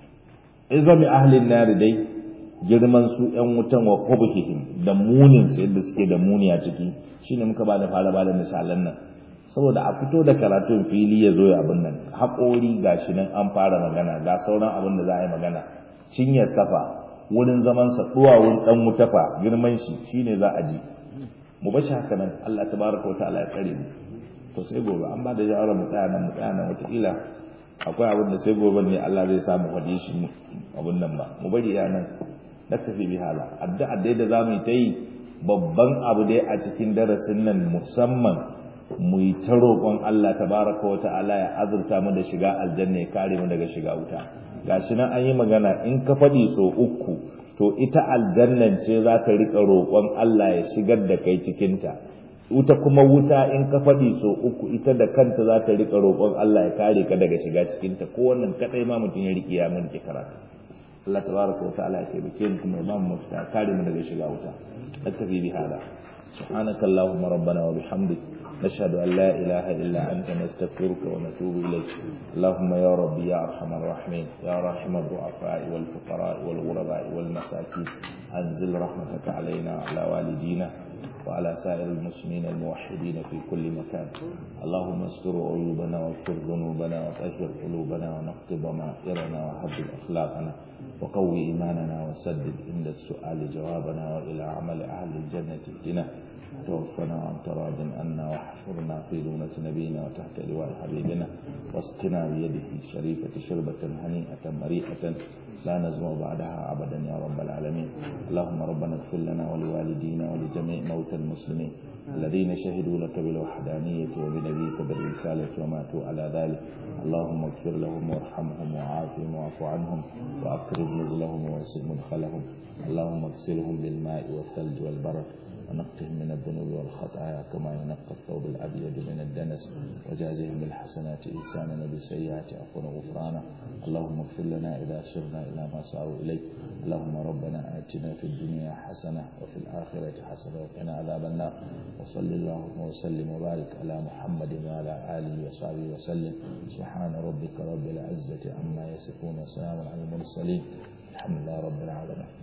Speaker 1: izami ahlin nar dai girman su yan wutan wa qubhihim da munin su yadda suke da muni a ciki shine muka ba da fara ba da misalan nan saboda a fito da karatun fili ya zo ya abin nan haƙori gashi nan an fara magana ga sauran abin da za a yi magana cinyar safa wurin zaman sa duwawun dan wutafa girman shi shine za a ji mu bar shi haka nan Allah tabaraka wa ta'ala ya tsare mu to sai gobe an ba da shawara mu tsaya nan mu tsaya nan wataƙila akwai abin da sai gobe ne Allah zai sa mu faɗi shi abin nan ba mu bari ya nan na tafi bi hala addu'a dai da zamu yi ta yi babban abu dai a cikin darasin nan musamman mu yi ta roƙon Allah tabaraka wa ta'ala ya azurta mu da shiga aljanna ya kare mu daga shiga wuta gashi nan an yi magana in ka faɗi so uku to ita aljannan ce za ka riƙa roƙon Allah ya shigar da kai cikinta wuta kuma wuta in ka faɗi so uku ita da kanta za ta riƙa roƙon Allah ya kare ka daga shiga cikinta ko wannan kaɗai ma mutum ya riƙe ya mun ki karatu Allah tabaraka wa ta'ala ya taimake mu kuma ya mu mafita kare mu daga shiga wuta naktafi bi hada سبحانك اللهم ربنا وبحمدك نشهد أن لا إله إلا أنت نستغفرك ونتوب إليك اللهم يا ربي يا أرحم الراحمين يا راحم الضعفاء والفقراء والغرباء والمساكين أنزل رحمتك علينا وعلى والدينا وعلى سائر المسلمين الموحدين في كل مكان اللهم استر عيوبنا واغفر ذنوبنا وطهر قلوبنا ونقض ضمائرنا وهذب أخلاقنا وقوي إيماننا وسدد عند السؤال جوابنا وإلى عمل أهل الجنة اهدنا توفنا عن تراد أنا واحفرنا في دونة نبينا وتحت لواء حبيبنا واسقنا بيده الشريفة شربة هنيئة مريئة لا نزمع بعدها أبدا يا رب العالمين اللهم ربنا اغفر لنا ولوالدينا ولجميع موتى المسلمين الذين شهدوا لك بالوحدانية وبنبيك بالرسالة وماتوا على ذلك اللهم اغفر لهم وارحمهم وعافهم واعف عنهم وأقرب نزلهم ووسع مدخلهم اللهم اغسلهم بالماء والثلج والبرد ونقهم من الذنوب والخطايا كما ينقى الثوب الأبيض من الدنس وجازهم بالحسنات إحسانا بالسيئات عفوا وغفرانا اللهم اغفر لنا إذا سرنا إلى ما ساروا إليه اللهم ربنا آتنا في الدنيا حسنة وفي الآخرة حسنة وقنا عذاب النار وصل اللهم وسلم وبارك على محمد وعلى آله وصحبه وسلم سبحان ربك رب العزة عما يصفون وسلام على المرسلين الحمد لله رب العالمين